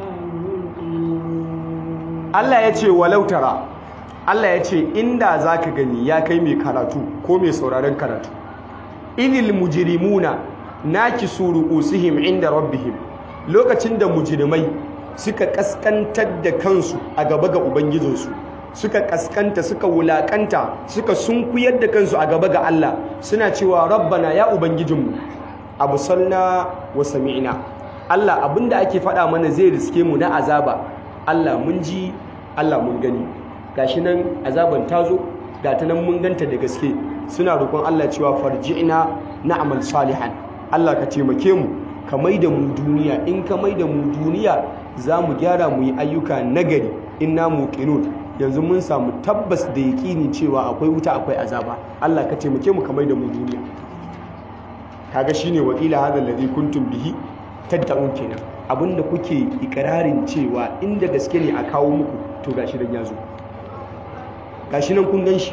موقنون Allah ya ce walau tara Allah ya ce inda za ka gani ya kai mai karatu ko mai sauraron karatu idil mujrimuna nakisu ru'usihim inda rabbihim lokacin da mujrimai suka kaskantar da kansu a gaba ga ubangijinsu suka kaskanta suka wulakanta suka sunkuyar da kansu a gaba ga Allah suna cewa rabbana ya ubangijinmu abusalna wa sami'na Allah abinda ake faɗa mana zai riske mu na azaba Allah mun ji Allah mun gani gashi nan azaban tazo ga ta nan mun ganta da gaske suna roƙon Allah cewa farji'na na'mal salihan Allah ka taimake mu ka maida mu duniya in ka maida mu duniya za mu gyara mu yi ayyuka nagari inna muqinun yanzu mun samu tabbas da yaƙini cewa akwai wuta akwai azaba Allah ka taimake mu ka maida mu duniya kaga shine wakila hadha alladhi kuntum bihi tatta'un kenan abinda kuke ikirarin cewa inda gaske ne a kawo muku to gashi dan yazo gashi nan kun gan shi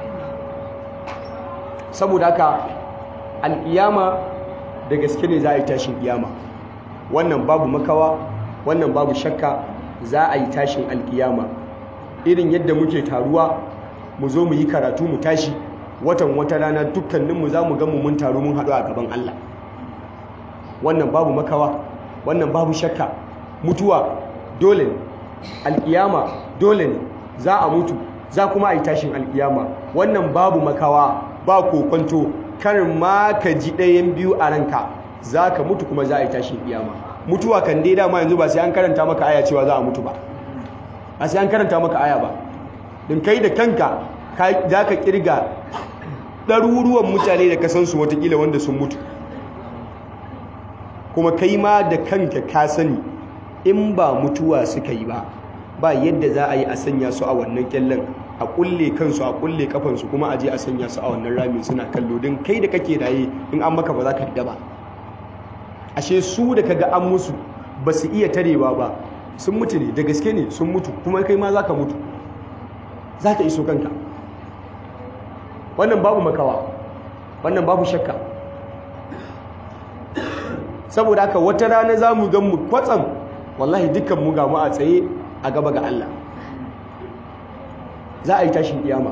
saboda haka alƙiyama da gaske ne za a yi tashin ƙiyama wannan babu makawa wannan babu shakka za a yi tashin alƙiyama irin yadda muke taruwa mu zo mu yi karatu mu tashi watan wata rana dukkaninmu za mu gamu mun taru mun haɗu a gaban Allah wannan babu makawa wannan babu shakka mutuwa dole ne alƙiyama dole ne za a mutu za kuma a yi tashin alƙiyama wannan babu makawa ba kokonto kar ma ka ji ɗayan biyu a ranka za ka mutu kuma za a yi tashin ƙiyama mutuwa kan dai dama yanzu ba sai an karanta maka aya cewa za a mutu ba ba sai an karanta maka aya ba din kai da kanka za ka kirga ɗaruruwan mutane da ka san su watakila wanda sun mutu kuma kai ma da kanka ka sani in ba mutuwa suka yi ba ba yadda za a yi a sanya su a wannan kyallen a kulle kansu a kulle kafansu kuma a je a sanya su a wannan ramin suna kallo don kai da kake raye in an maka ba za ka yadda ba ashe su da kaga an musu ba su iya tarewa ba sun mutu ne da gaske ne sun mutu kuma kai ma za ka mutu za ka iso kanka wannan babu makawa wannan babu shakka saboda haka wata rana za mu gan mu kwatsam wallahi dukkan mu ga mu a tsaye a gaba ga Allah za a yi tashin kiyama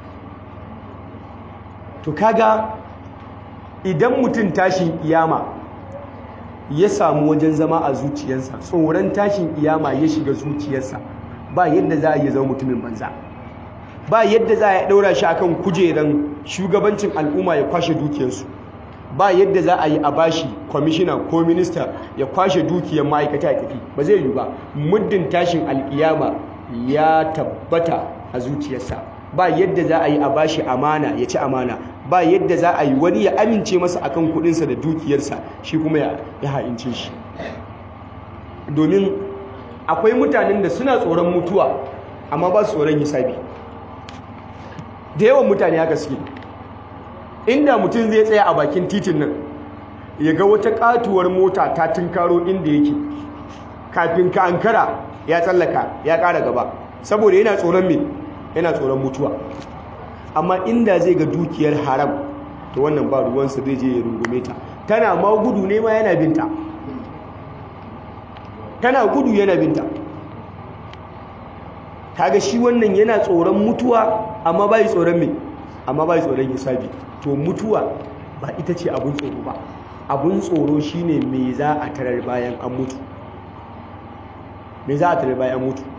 to kaga idan mutum tashin kiyama ya samu wajen zama a zuciyarsa tsoron tashin kiyama ya shiga zuciyarsa ba yadda za a yi zama mutumin banza ba yadda za a ɗaura shi akan kujeran shugabancin al'umma ya kwashe dukiyarsu ba yadda za a yi a bashi kwamishina ko minista ya kwashe dukiyar ma'aikata ya tafi ba zai yi ba muddin tashin alkiyama ya tabbata a zuciyarsa ba yadda za a yi a bashi amana ya ci amana ba yadda za a yi wani ya amince masa akan kudinsa da dukiyarsa shi kuma ya ha'ince shi domin akwai mutanen da suna tsoron mutuwa amma ba su tsoron hisabi da yawan mutane haka suke inda mutum zai tsaya a bakin titin nan ya ga wata katuwar mota ta tunkaro inda yake kafin ka ankara ya tsallaka ya ƙara gaba saboda yana tsoron me yana tsoron mutuwa amma inda zai ga dukiyar haram to wannan ba ruwansa zai je ya rungume ta tana ma gudu ne ma yana binta tana gudu yana binta kaga shi wannan yana tsoron mutuwa amma bai tsoron me amma bai tsoron hisabi to mutuwa ba ita ce abun tsoro ba abun tsoro shine me za a tarar bayan an mutu me za a tarar bayan an mutu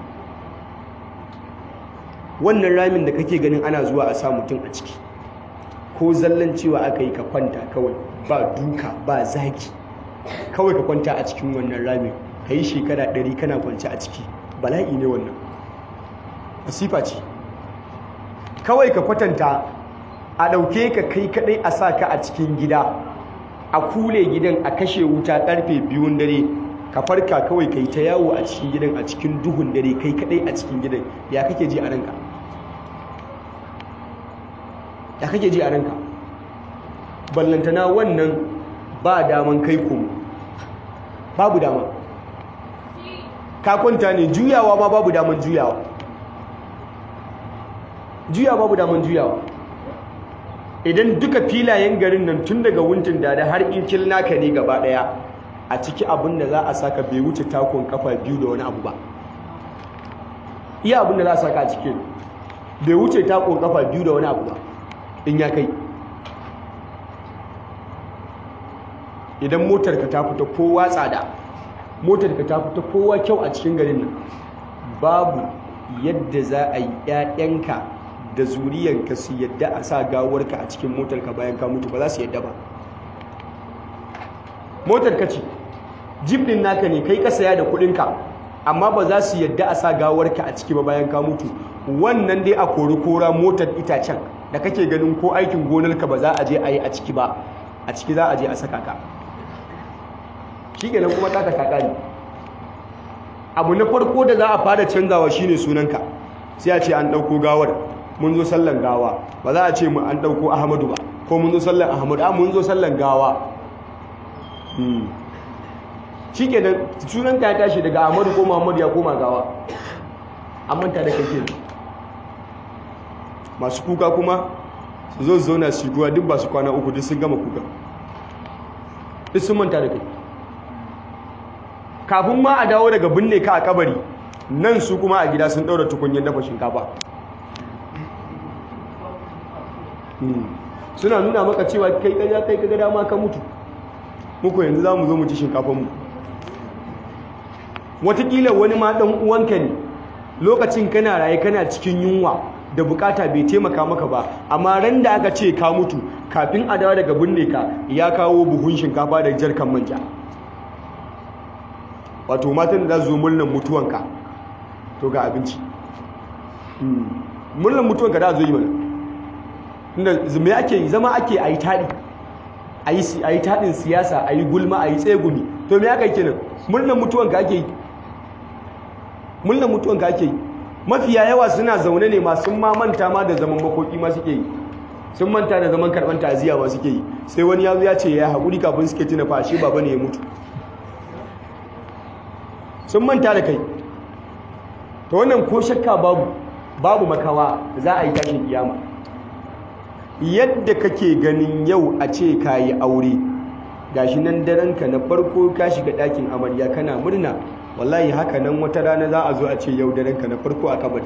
wannan ramin da kake ganin ana zuwa a sa mutum a ciki ko zallan cewa aka yi ka kwanta kawai ba duka ba zaki kawai ka kwanta a cikin wannan ramin ka yi shekara ɗari kana kwanci a ciki bala'i ne wannan masifa ce kawai ka kwatanta a ɗauke ka kai kaɗai a sa ka a cikin gida a kule gidan a kashe wuta ƙarfe biyun dare ka farka kawai kai ta yawo a cikin gidan a cikin duhun dare kai kaɗai a cikin gidan ya kake ji a ranka ya kake ji a ranka ballantana wannan ba daman kai kuma babu dama ka kwanta ne juyawa ma babu daman juyawa juya babu daman juyawa idan duka filayen garin nan tun daga wuntin da da har inkil naka ne gaba daya a ciki abin da za a saka bai wuce takon kafa biyu da wani abu ba iya abin da za a saka a cikin bai wuce takon kafa biyu da wani abu ba in ya kai idan motarka ta fita kowa tsada motarka ta fita kowa kyau a cikin garin nan babu yadda za a yi 'ya'yanka da zuriyanka su yadda a sa gawarka a cikin motarka bayan ka mutu ba za su yadda ba motarka ce jib din naka ne kai ka saya da kudinka amma ba za su yadda a sa gawarka a ciki ba bayan ka mutu wannan dai a kori kora motar itacen da kake ganin ko aikin gonarka ba za a je a yi a ciki ba a ciki za a je a saka ka shi kenan kuma ta ta kakari abu na farko da za a fara canzawa shine sunanka sai a ce an ɗauko gawar mun zo sallan gawa ba za a ce mu an ɗauko ahmadu ba ko mun zo sallan ahmadu a mun zo sallan gawa shi kenan sunanka ya tashi daga ahmadu ko muhammadu ya koma gawa an manta da kai kenan masu kuka kuma su zo zauna su ruwa duk ba su kwana uku duk sun gama kuka duk sun manta da kai kafin ma a dawo daga binne ka a kabari nan su kuma a gida sun ɗaura tukunyar dafa shinkafa suna nuna maka cewa kai kaja kai kaga dama ka mutu muku yanzu za mu zo mu ci shinkafanmu watakila wani ma ɗan uwanka ne lokacin kana raye kana cikin yunwa da bukata bai taimaka maka ba amma ran da aka ce ka mutu kafin a dawo daga binne ka ya kawo buhun shinkafa da jarkan manja wato matan da za zo murnan mutuwanka to ga abinci murnan mutuwanka da zo yi mana inda me ake yi zama ake a yi taɗi a yi taɗin siyasa a yi gulma a yi tsegumi to me aka yi kenan murnan mutuwanka ake yi mullan mutuwan ka ake yi mafiya yawa suna zaune ne ma sun ma manta ma da zaman makoki ma suke yi sun manta da zaman karban ta'aziyya ba suke yi sai wani yazo ya ce ya haƙuri kafin suke tuna fa shi baba ne ya mutu sun manta da kai to wannan ko shakka babu babu makawa za a yi tashin kiyama yadda kake ganin yau a ce ka yi aure gashi nan daranka na farko ka shiga ɗakin amarya kana murna wallahi haka nan wata rana za a zo a ce yau daranka na farko a kabari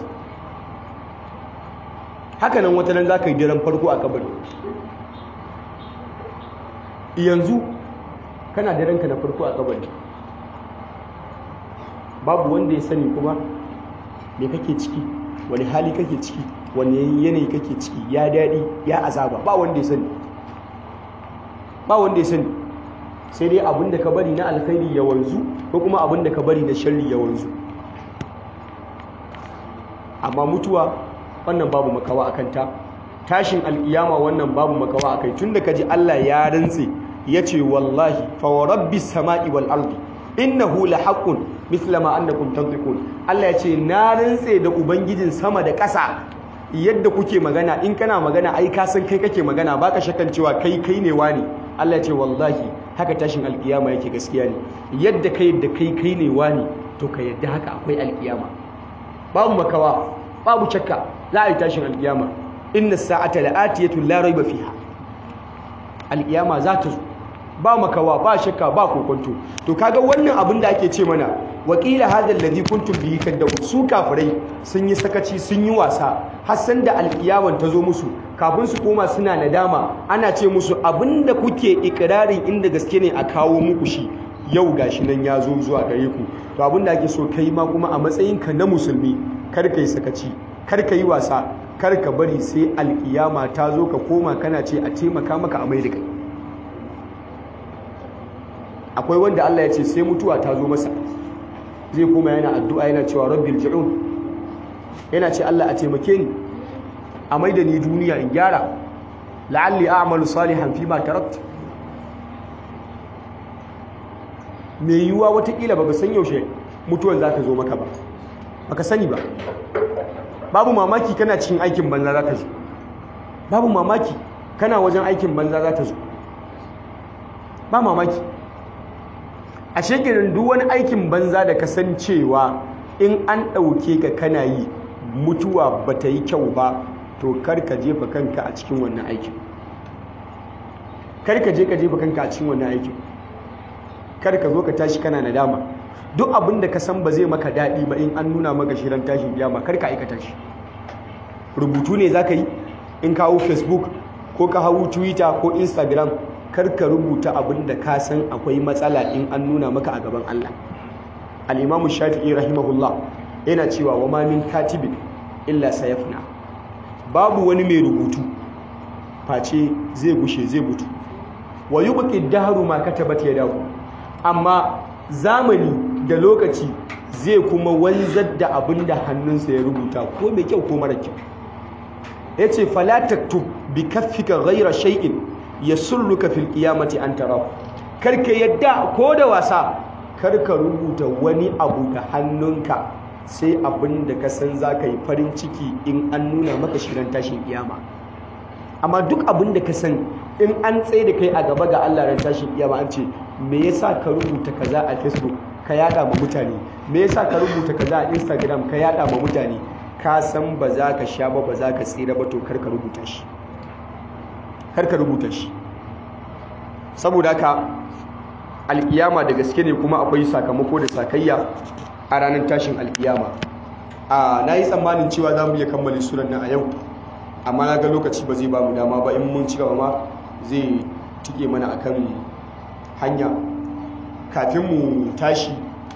haka nan wata nan za ka yi daren farko a kabari yanzu kana daranka na farko a kabari babu wanda ya sani kuma me kake ciki wani hali kake ciki wani yanayi kake ciki ya daɗi ya azaba ba wanda ya sani ba wanda ya sani sai dai abin da ka bari na alkhairi ya wanzu ko kuma abin da ka bari na sharri ya wanzu amma mutuwa wannan babu makawa a kanta tashin alkiyama wannan babu makawa a kai tun da ka ji Allah ya rantse ya ce wallahi fa wa rabbi sama'i wal ardi innahu la haqqun mithla ma annakum tantiqun Allah ya ce na rantse da ubangijin sama da ƙasa yadda kuke magana in kana magana ai ka san kai kake magana baka shakkan cewa kai kai ne wani Allah ya ce wallahi haka tashin alkiyama yake gaskiya ne yadda kai da kai kai ne wani to ka yadda haka akwai alkiyama babu makawa babu shakka za a yi tashin alkiyama inna sa'ata la'atiyatu la raiba fiha alkiyama za ta zo ba makawa ba shakka ba kokonto to kaga wannan abin da ake ce mana wakila hadha alladhi kuntum bihi kaddaw su kafirai sun yi sakaci sun yi wasa har san da alkiyaman ta zo musu kafin su koma suna nadama ana ce musu abinda kuke ikirarin inda gaske ne a kawo muku shi yau gashi nan ya zo zuwa gare ku to abinda ake so kai ma kuma a matsayinka na musulmi kar ka yi sakaci kar ka yi wasa kar ka bari sai alkiyama ta zo ka koma kana ce a taimaka maka a mai da kai akwai wanda Allah ya ce sai mutuwa ta zo masa zai koma yana addu'a yana cewa rabbil ji'un yana ce Allah a taimake ni a maida ni duniya in gyara la'alli a'malu salihan fi ma tarakt me yiwuwa watakila baka san yaushe mutuwan za ta zo maka ba baka sani ba babu mamaki kana cikin aikin banza za ta zo babu mamaki kana wajen aikin banza za ta zo ba mamaki a shekirin duk wani aikin banza da ka san cewa in an ɗauke ka kana yi mutuwa ba ta yi kyau ba to kar ka jefa kanka a cikin wannan aikin kar ka je ka jefa kanka a cikin wannan aikin kar ka zo ka tashi kana nadama duk abin da ka san ba zai maka daɗi ba in an nuna maka shirin tashin kiyama kar ka aikata shi rubutu ne za ka yi in ka hau facebook ko ka hau twitter ko instagram kar ka rubuta abin da ka san akwai matsala in an nuna maka a gaban allah al'imamu shafi'i rahimahullah yana cewa wa ma min katibin illa sayafna babu wani mai rubutu face zai gushe zai mutu wa yubqi dahru ma katabat yadahu amma zamani da lokaci zai kuma wanzar da abin da hannunsa ya rubuta ko mai kyau ko mara kyau yace fala taktub bi kaffika ghayra shay'in yasulluka fil qiyamati an tarahu karka yadda ko da wasa karka rubuta wani abu da hannunka sai abin da ka san za ka yi farin ciki in an nuna maka shirin tashin kiyama amma duk abin da ka san in an tsaye da kai a gaba ga Allah ran tashin kiyama an ce me yasa ka rubuta kaza a Facebook ka yada ma mutane me yasa ka rubuta kaza a Instagram ka yada ma mutane ka san ba za ka sha ba ba za ka tsira ba to kar ka rubuta shi kar ka rubuta shi saboda haka alkiyama da gaske ne kuma akwai sakamako da sakayya a ranar tashin alkiyama a na yi tsammanin cewa za mu iya kammale suran nan a yau amma na ga lokaci ba zai ba mu dama ba in mun ci gaba ma zai tike mana akan hanya kafin mu tashi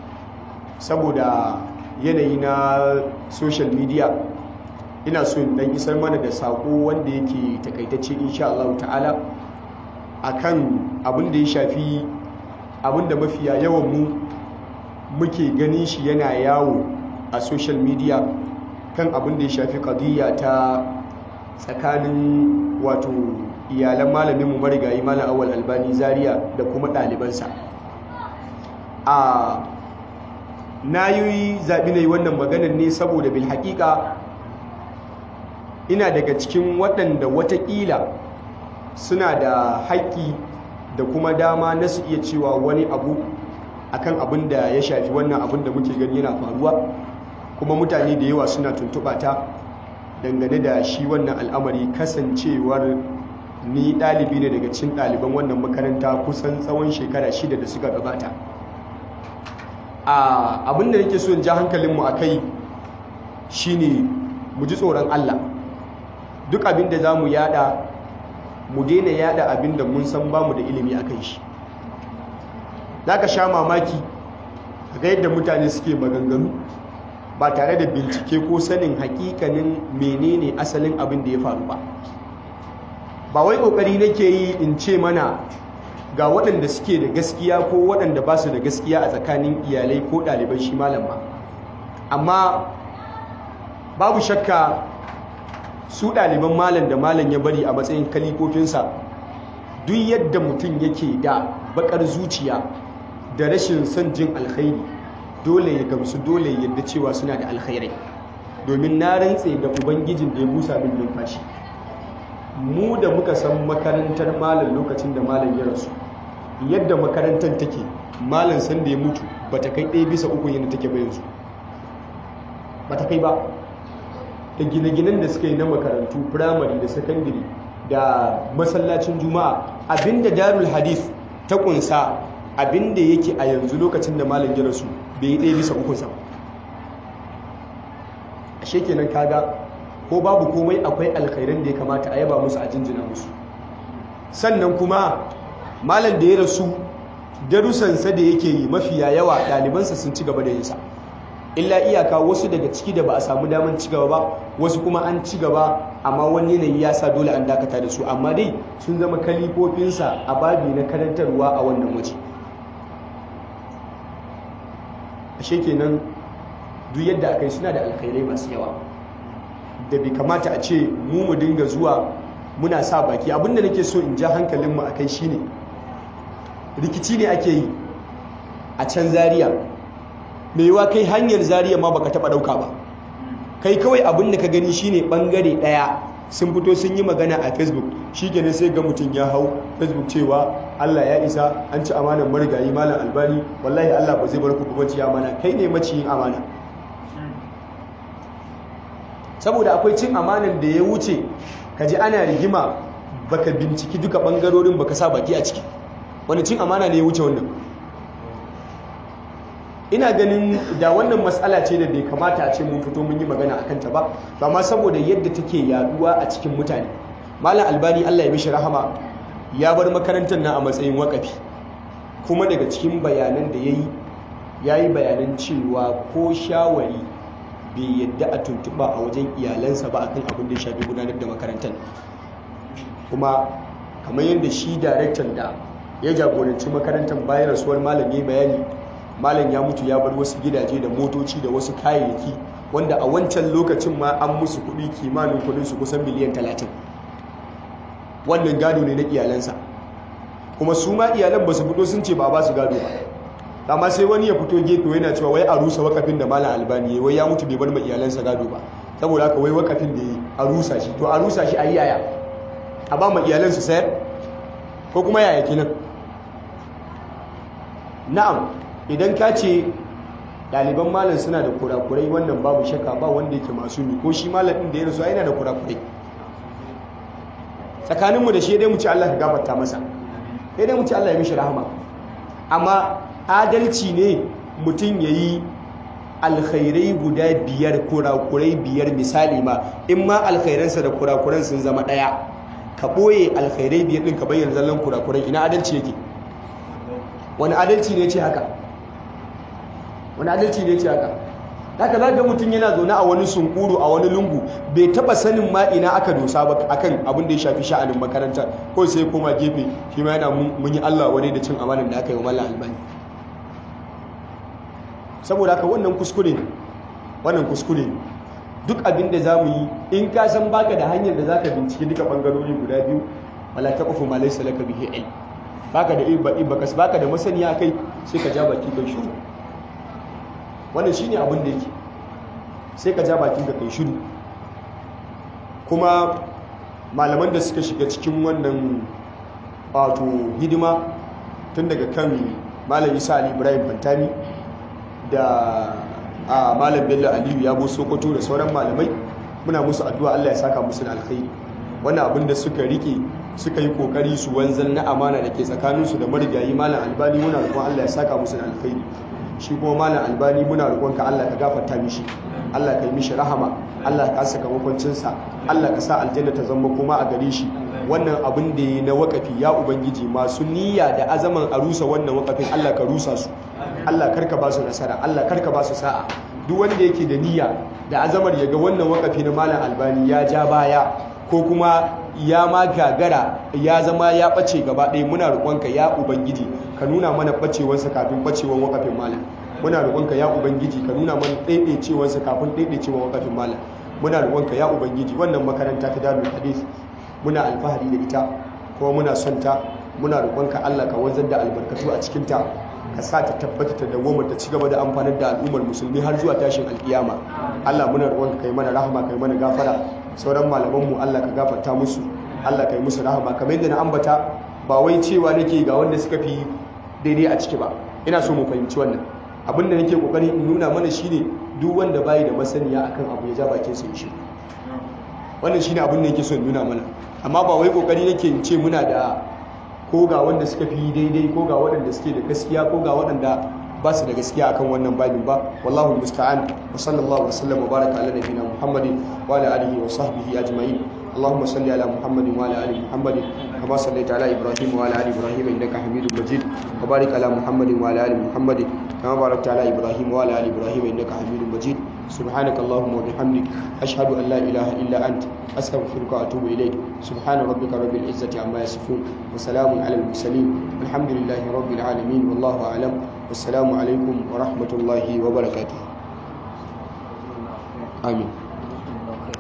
saboda yanayi na social media ina so dan isar mana da sako wanda yake takaitacce insha Allah ta'ala akan abin da ya shafi abin da mafiya yawan mu muke ganin shi yana yawo a social media kan abin da ya shafi kadiyya ta tsakanin wato iyalan malaminmu marigayi malam awal albani zaria da kuma ɗalibansa a na yi zaɓi na yi wannan maganar ne saboda bil haƙiƙa ina daga cikin waɗanda watakila suna da haƙƙi da kuma dama na su iya cewa wani abu akan abin da ya shafi wannan abin da muke gani yana faruwa kuma mutane da yawa suna tuntuɓa ta dangane da shi wannan al'amari kasancewar ni ɗalibi ne daga cikin ɗaliban wannan makaranta kusan tsawon shekara shida da suka gabata abin da nake so in ja hankalinmu a kai shine mu ji tsoron Allah duk abin da za mu yada mu daina yada abin da mun san bamu da ilimi a kan shi za ka sha mamaki ga yadda mutane suke maganganu ba tare da bincike ko sanin hakikanin menene asalin abin da ya faru ba ba wai kokari nake yi in ce mana ga waɗanda suke da gaskiya ko waɗanda ba su da gaskiya a tsakanin iyalai ko ɗaliban shi malam ba amma babu shakka su ɗaliban malam da malam ya bari a matsayin kalifofinsa duk yadda mutum yake da bakar zuciya da rashin son jin alkhairi dole ya gamsu dole yadda cewa suna da alkhairai domin na rantse da ubangijin da ya busa min numfashi mu da muka san makarantar malam lokacin da malam ya rasu yadda makarantar take malam san da ya mutu ba ta kai ɗaya bisa uku yadda take ba yanzu ba ta kai ba da gine-ginen da suka yi na makarantu firamare da sakandare da masallacin juma'a abinda darul hadith ta kunsa abinda yake a yanzu lokacin da malam ya rasu bai yi ɗaya bisa ukunsa a shekenan kaga ko babu komai akwai alkhairan da ya kamata a yaba musu a jinjina musu sannan kuma malam da ya rasu darussansa da yake yi mafiya yawa ɗalibansa sun ci gaba da yinsa illa iyaka wasu daga ciki da ba a samu damar ci gaba ba wasu kuma an ci gaba amma wani yanayi ya sa dole an dakata da su amma dai sun zama kalifofinsa a babi na karantarwa a wannan waje ashe kenan duk yadda aka yi suna da alkhairai masu yawa da bai kamata a ce mu mu dinga zuwa muna sa baki abinda nake so in ja hankalinmu a kai shine rikici ne ake yi a can zariya mai yiwa kai hanyar zariya ma baka taba dauka ba kai kawai abin da ka gani shine bangare daya sun fito sun yi magana a facebook shikenan sai ga mutum ya hau facebook cewa Allah ya isa an ci amanar marigayi malam albani wallahi Allah ba zai bar ku ba ci amana kai ne maciyin amana saboda akwai cin amanan da ya wuce ka ji ana rigima baka binciki duka bangarorin baka sa baki a ciki wani cin amana ne ya wuce wannan ina ganin da wannan matsala ce da bai kamata a ce mun fito mun yi magana a kanta ba ba ma saboda yadda take yaduwa a cikin mutane malam albani allah ya mishi rahama ya bar makarantar na a matsayin wakafi kuma daga cikin bayanan da ya yi ya yi bayanan cewa ko shawari bai yadda a tuntuɓa a wajen iyalansa ba akan abin da ya shafi gudanar da makarantar kuma kamar yadda shi daraktan da ya jagoranci makarantar bayan rasuwar malam ya bayani malam ya mutu ya bar wasu gidaje da motoci da wasu kayayyaki wanda a wancan lokacin ma an musu kuɗi kimanin kuɗin su kusan miliyan talatin wannan gado ne na iyalansa kuma su ma iyalan ba su fito sun ce ba ba su gado ba amma sai wani ya fito gefe yana cewa wai a rusa wakafin da malam albani wai ya mutu bai bar ma iyalansa gado ba saboda haka wai wakafin da ya a rusa shi to a rusa shi a yi yaya a ba ma iyalansu sayar ko kuma yaya kenan na'am idan ka ce ɗaliban malam suna da kurakurai wannan babu shakka ba wanda yake masu mi ko shi malam ɗin da ya rasu yana da kurakurai tsakaninmu da shi dai mu ci Allah ka gafarta masa sai dai mu ci Allah ya mishi rahama amma adalci ne mutum ya yi alkhairai guda biyar kurakurai biyar misali ma in ma alkhairansa da kurakuran sun zama ɗaya ka ɓoye alkhairai biyar ɗin ka bayyana zallan kurakurai ina adalci yake wani adalci ne ce haka wani adalci ne ce haka haka za ga mutum yana zaune a wani sunkuru a wani lungu bai taba sanin ma ina aka dosa ba akan abin da ya shafi sha'anin makaranta ko sai koma gefe shi ma yana mun yi Allah wani da cin amanan da aka yi wa mallan albani saboda haka wannan kuskure wannan kuskure duk abin da za mu yi in ka san baka da hanyar da za ka binciki duka bangarori guda biyu wala ta ƙafu malai salaka bihe ilm baka da baka baka da masaniya kai sai ka ja baki kai shiru wannan shine abin da yake sai ka ja bakin ka kai shiru kuma malaman da suka shiga cikin wannan wato hidima tun daga kan malam isa ali ibrahim fantami da a malam bello aliyu yabo sokoto da sauran malamai muna musu addu'a allah ya saka musu da alkhairi wannan abin da suka rike suka yi kokari su wanzan na amana da ke tsakaninsu da marigayi malam albani muna roƙon allah ya saka musu da alkhairi shi kuma malam albani muna roƙon ka allah ka gafarta mishi allah ka yi mishi rahama allah ka saka makwancinsa allah ka sa aljanna ta zama kuma a gare shi wannan abin da ya na wakafi ya ubangiji masu niyya da azaman a rusa wannan wakafin allah ka rusa su allah karka ba su nasara allah karka ba su sa'a duk wanda yake da niyya da azamar ya ga wannan wakafi na malam albani ya ja baya ko kuma ya ma gagara ya zama ya ɓace gaba ɗaya muna roƙonka ya ubangiji ka nuna mana ɓacewarsa kafin ɓacewar wakafin malam muna roƙonka ya ubangiji ka nuna mana ɗaiɗaicewarsa kafin ɗaiɗaicewar wakafin malam muna roƙonka ya ubangiji wannan makaranta ta dalil hadith muna alfahari da ita kuma muna son ta muna roƙonka Allah ka wanzar da albarkatu a cikin ta ka sa ta tabbata ta dawoma ta ci gaba da amfanar da al'ummar musulmi har zuwa tashin alkiyama Allah muna roƙonka kai mana rahama kai mana gafara sauran malamanmu Allah ka gafarta musu Allah ka yi musu rahama kamar yadda na ambata ba wai cewa nake ga wanda suka fi daidai a ciki ba ina so mu fahimci wannan abin da nake kokari in nuna mana shine duk wanda bai da masaniya akan abu ya ja bakin sa shi wannan shine abin da yake so in nuna mana amma ba wai kokari nake in ce muna da ko ga wanda suka fi daidai ko ga waɗanda suke da gaskiya ko ga waɗanda ba su da gaskiya akan wannan babin ba wallahu musta'an wa sallallahu wa sallam wa baraka ala nabiyina muhammadin wa ala alihi wa sahbihi ajma'in اللهم صل على محمد وعلى ال محمد كما صليت على ابراهيم وعلى ال ابراهيم انك حميد مجيد وبارك على محمد وعلى ال محمد كما باركت على ابراهيم وعلى ال ابراهيم انك حميد مجيد سبحانك اللهم وبحمدك اشهد ان لا اله الا انت استغفرك واتوب اليك سبحان ربك رب العزه عما يصفون وسلام على المرسلين الحمد لله رب العالمين والله اعلم والسلام عليكم ورحمه الله وبركاته آمين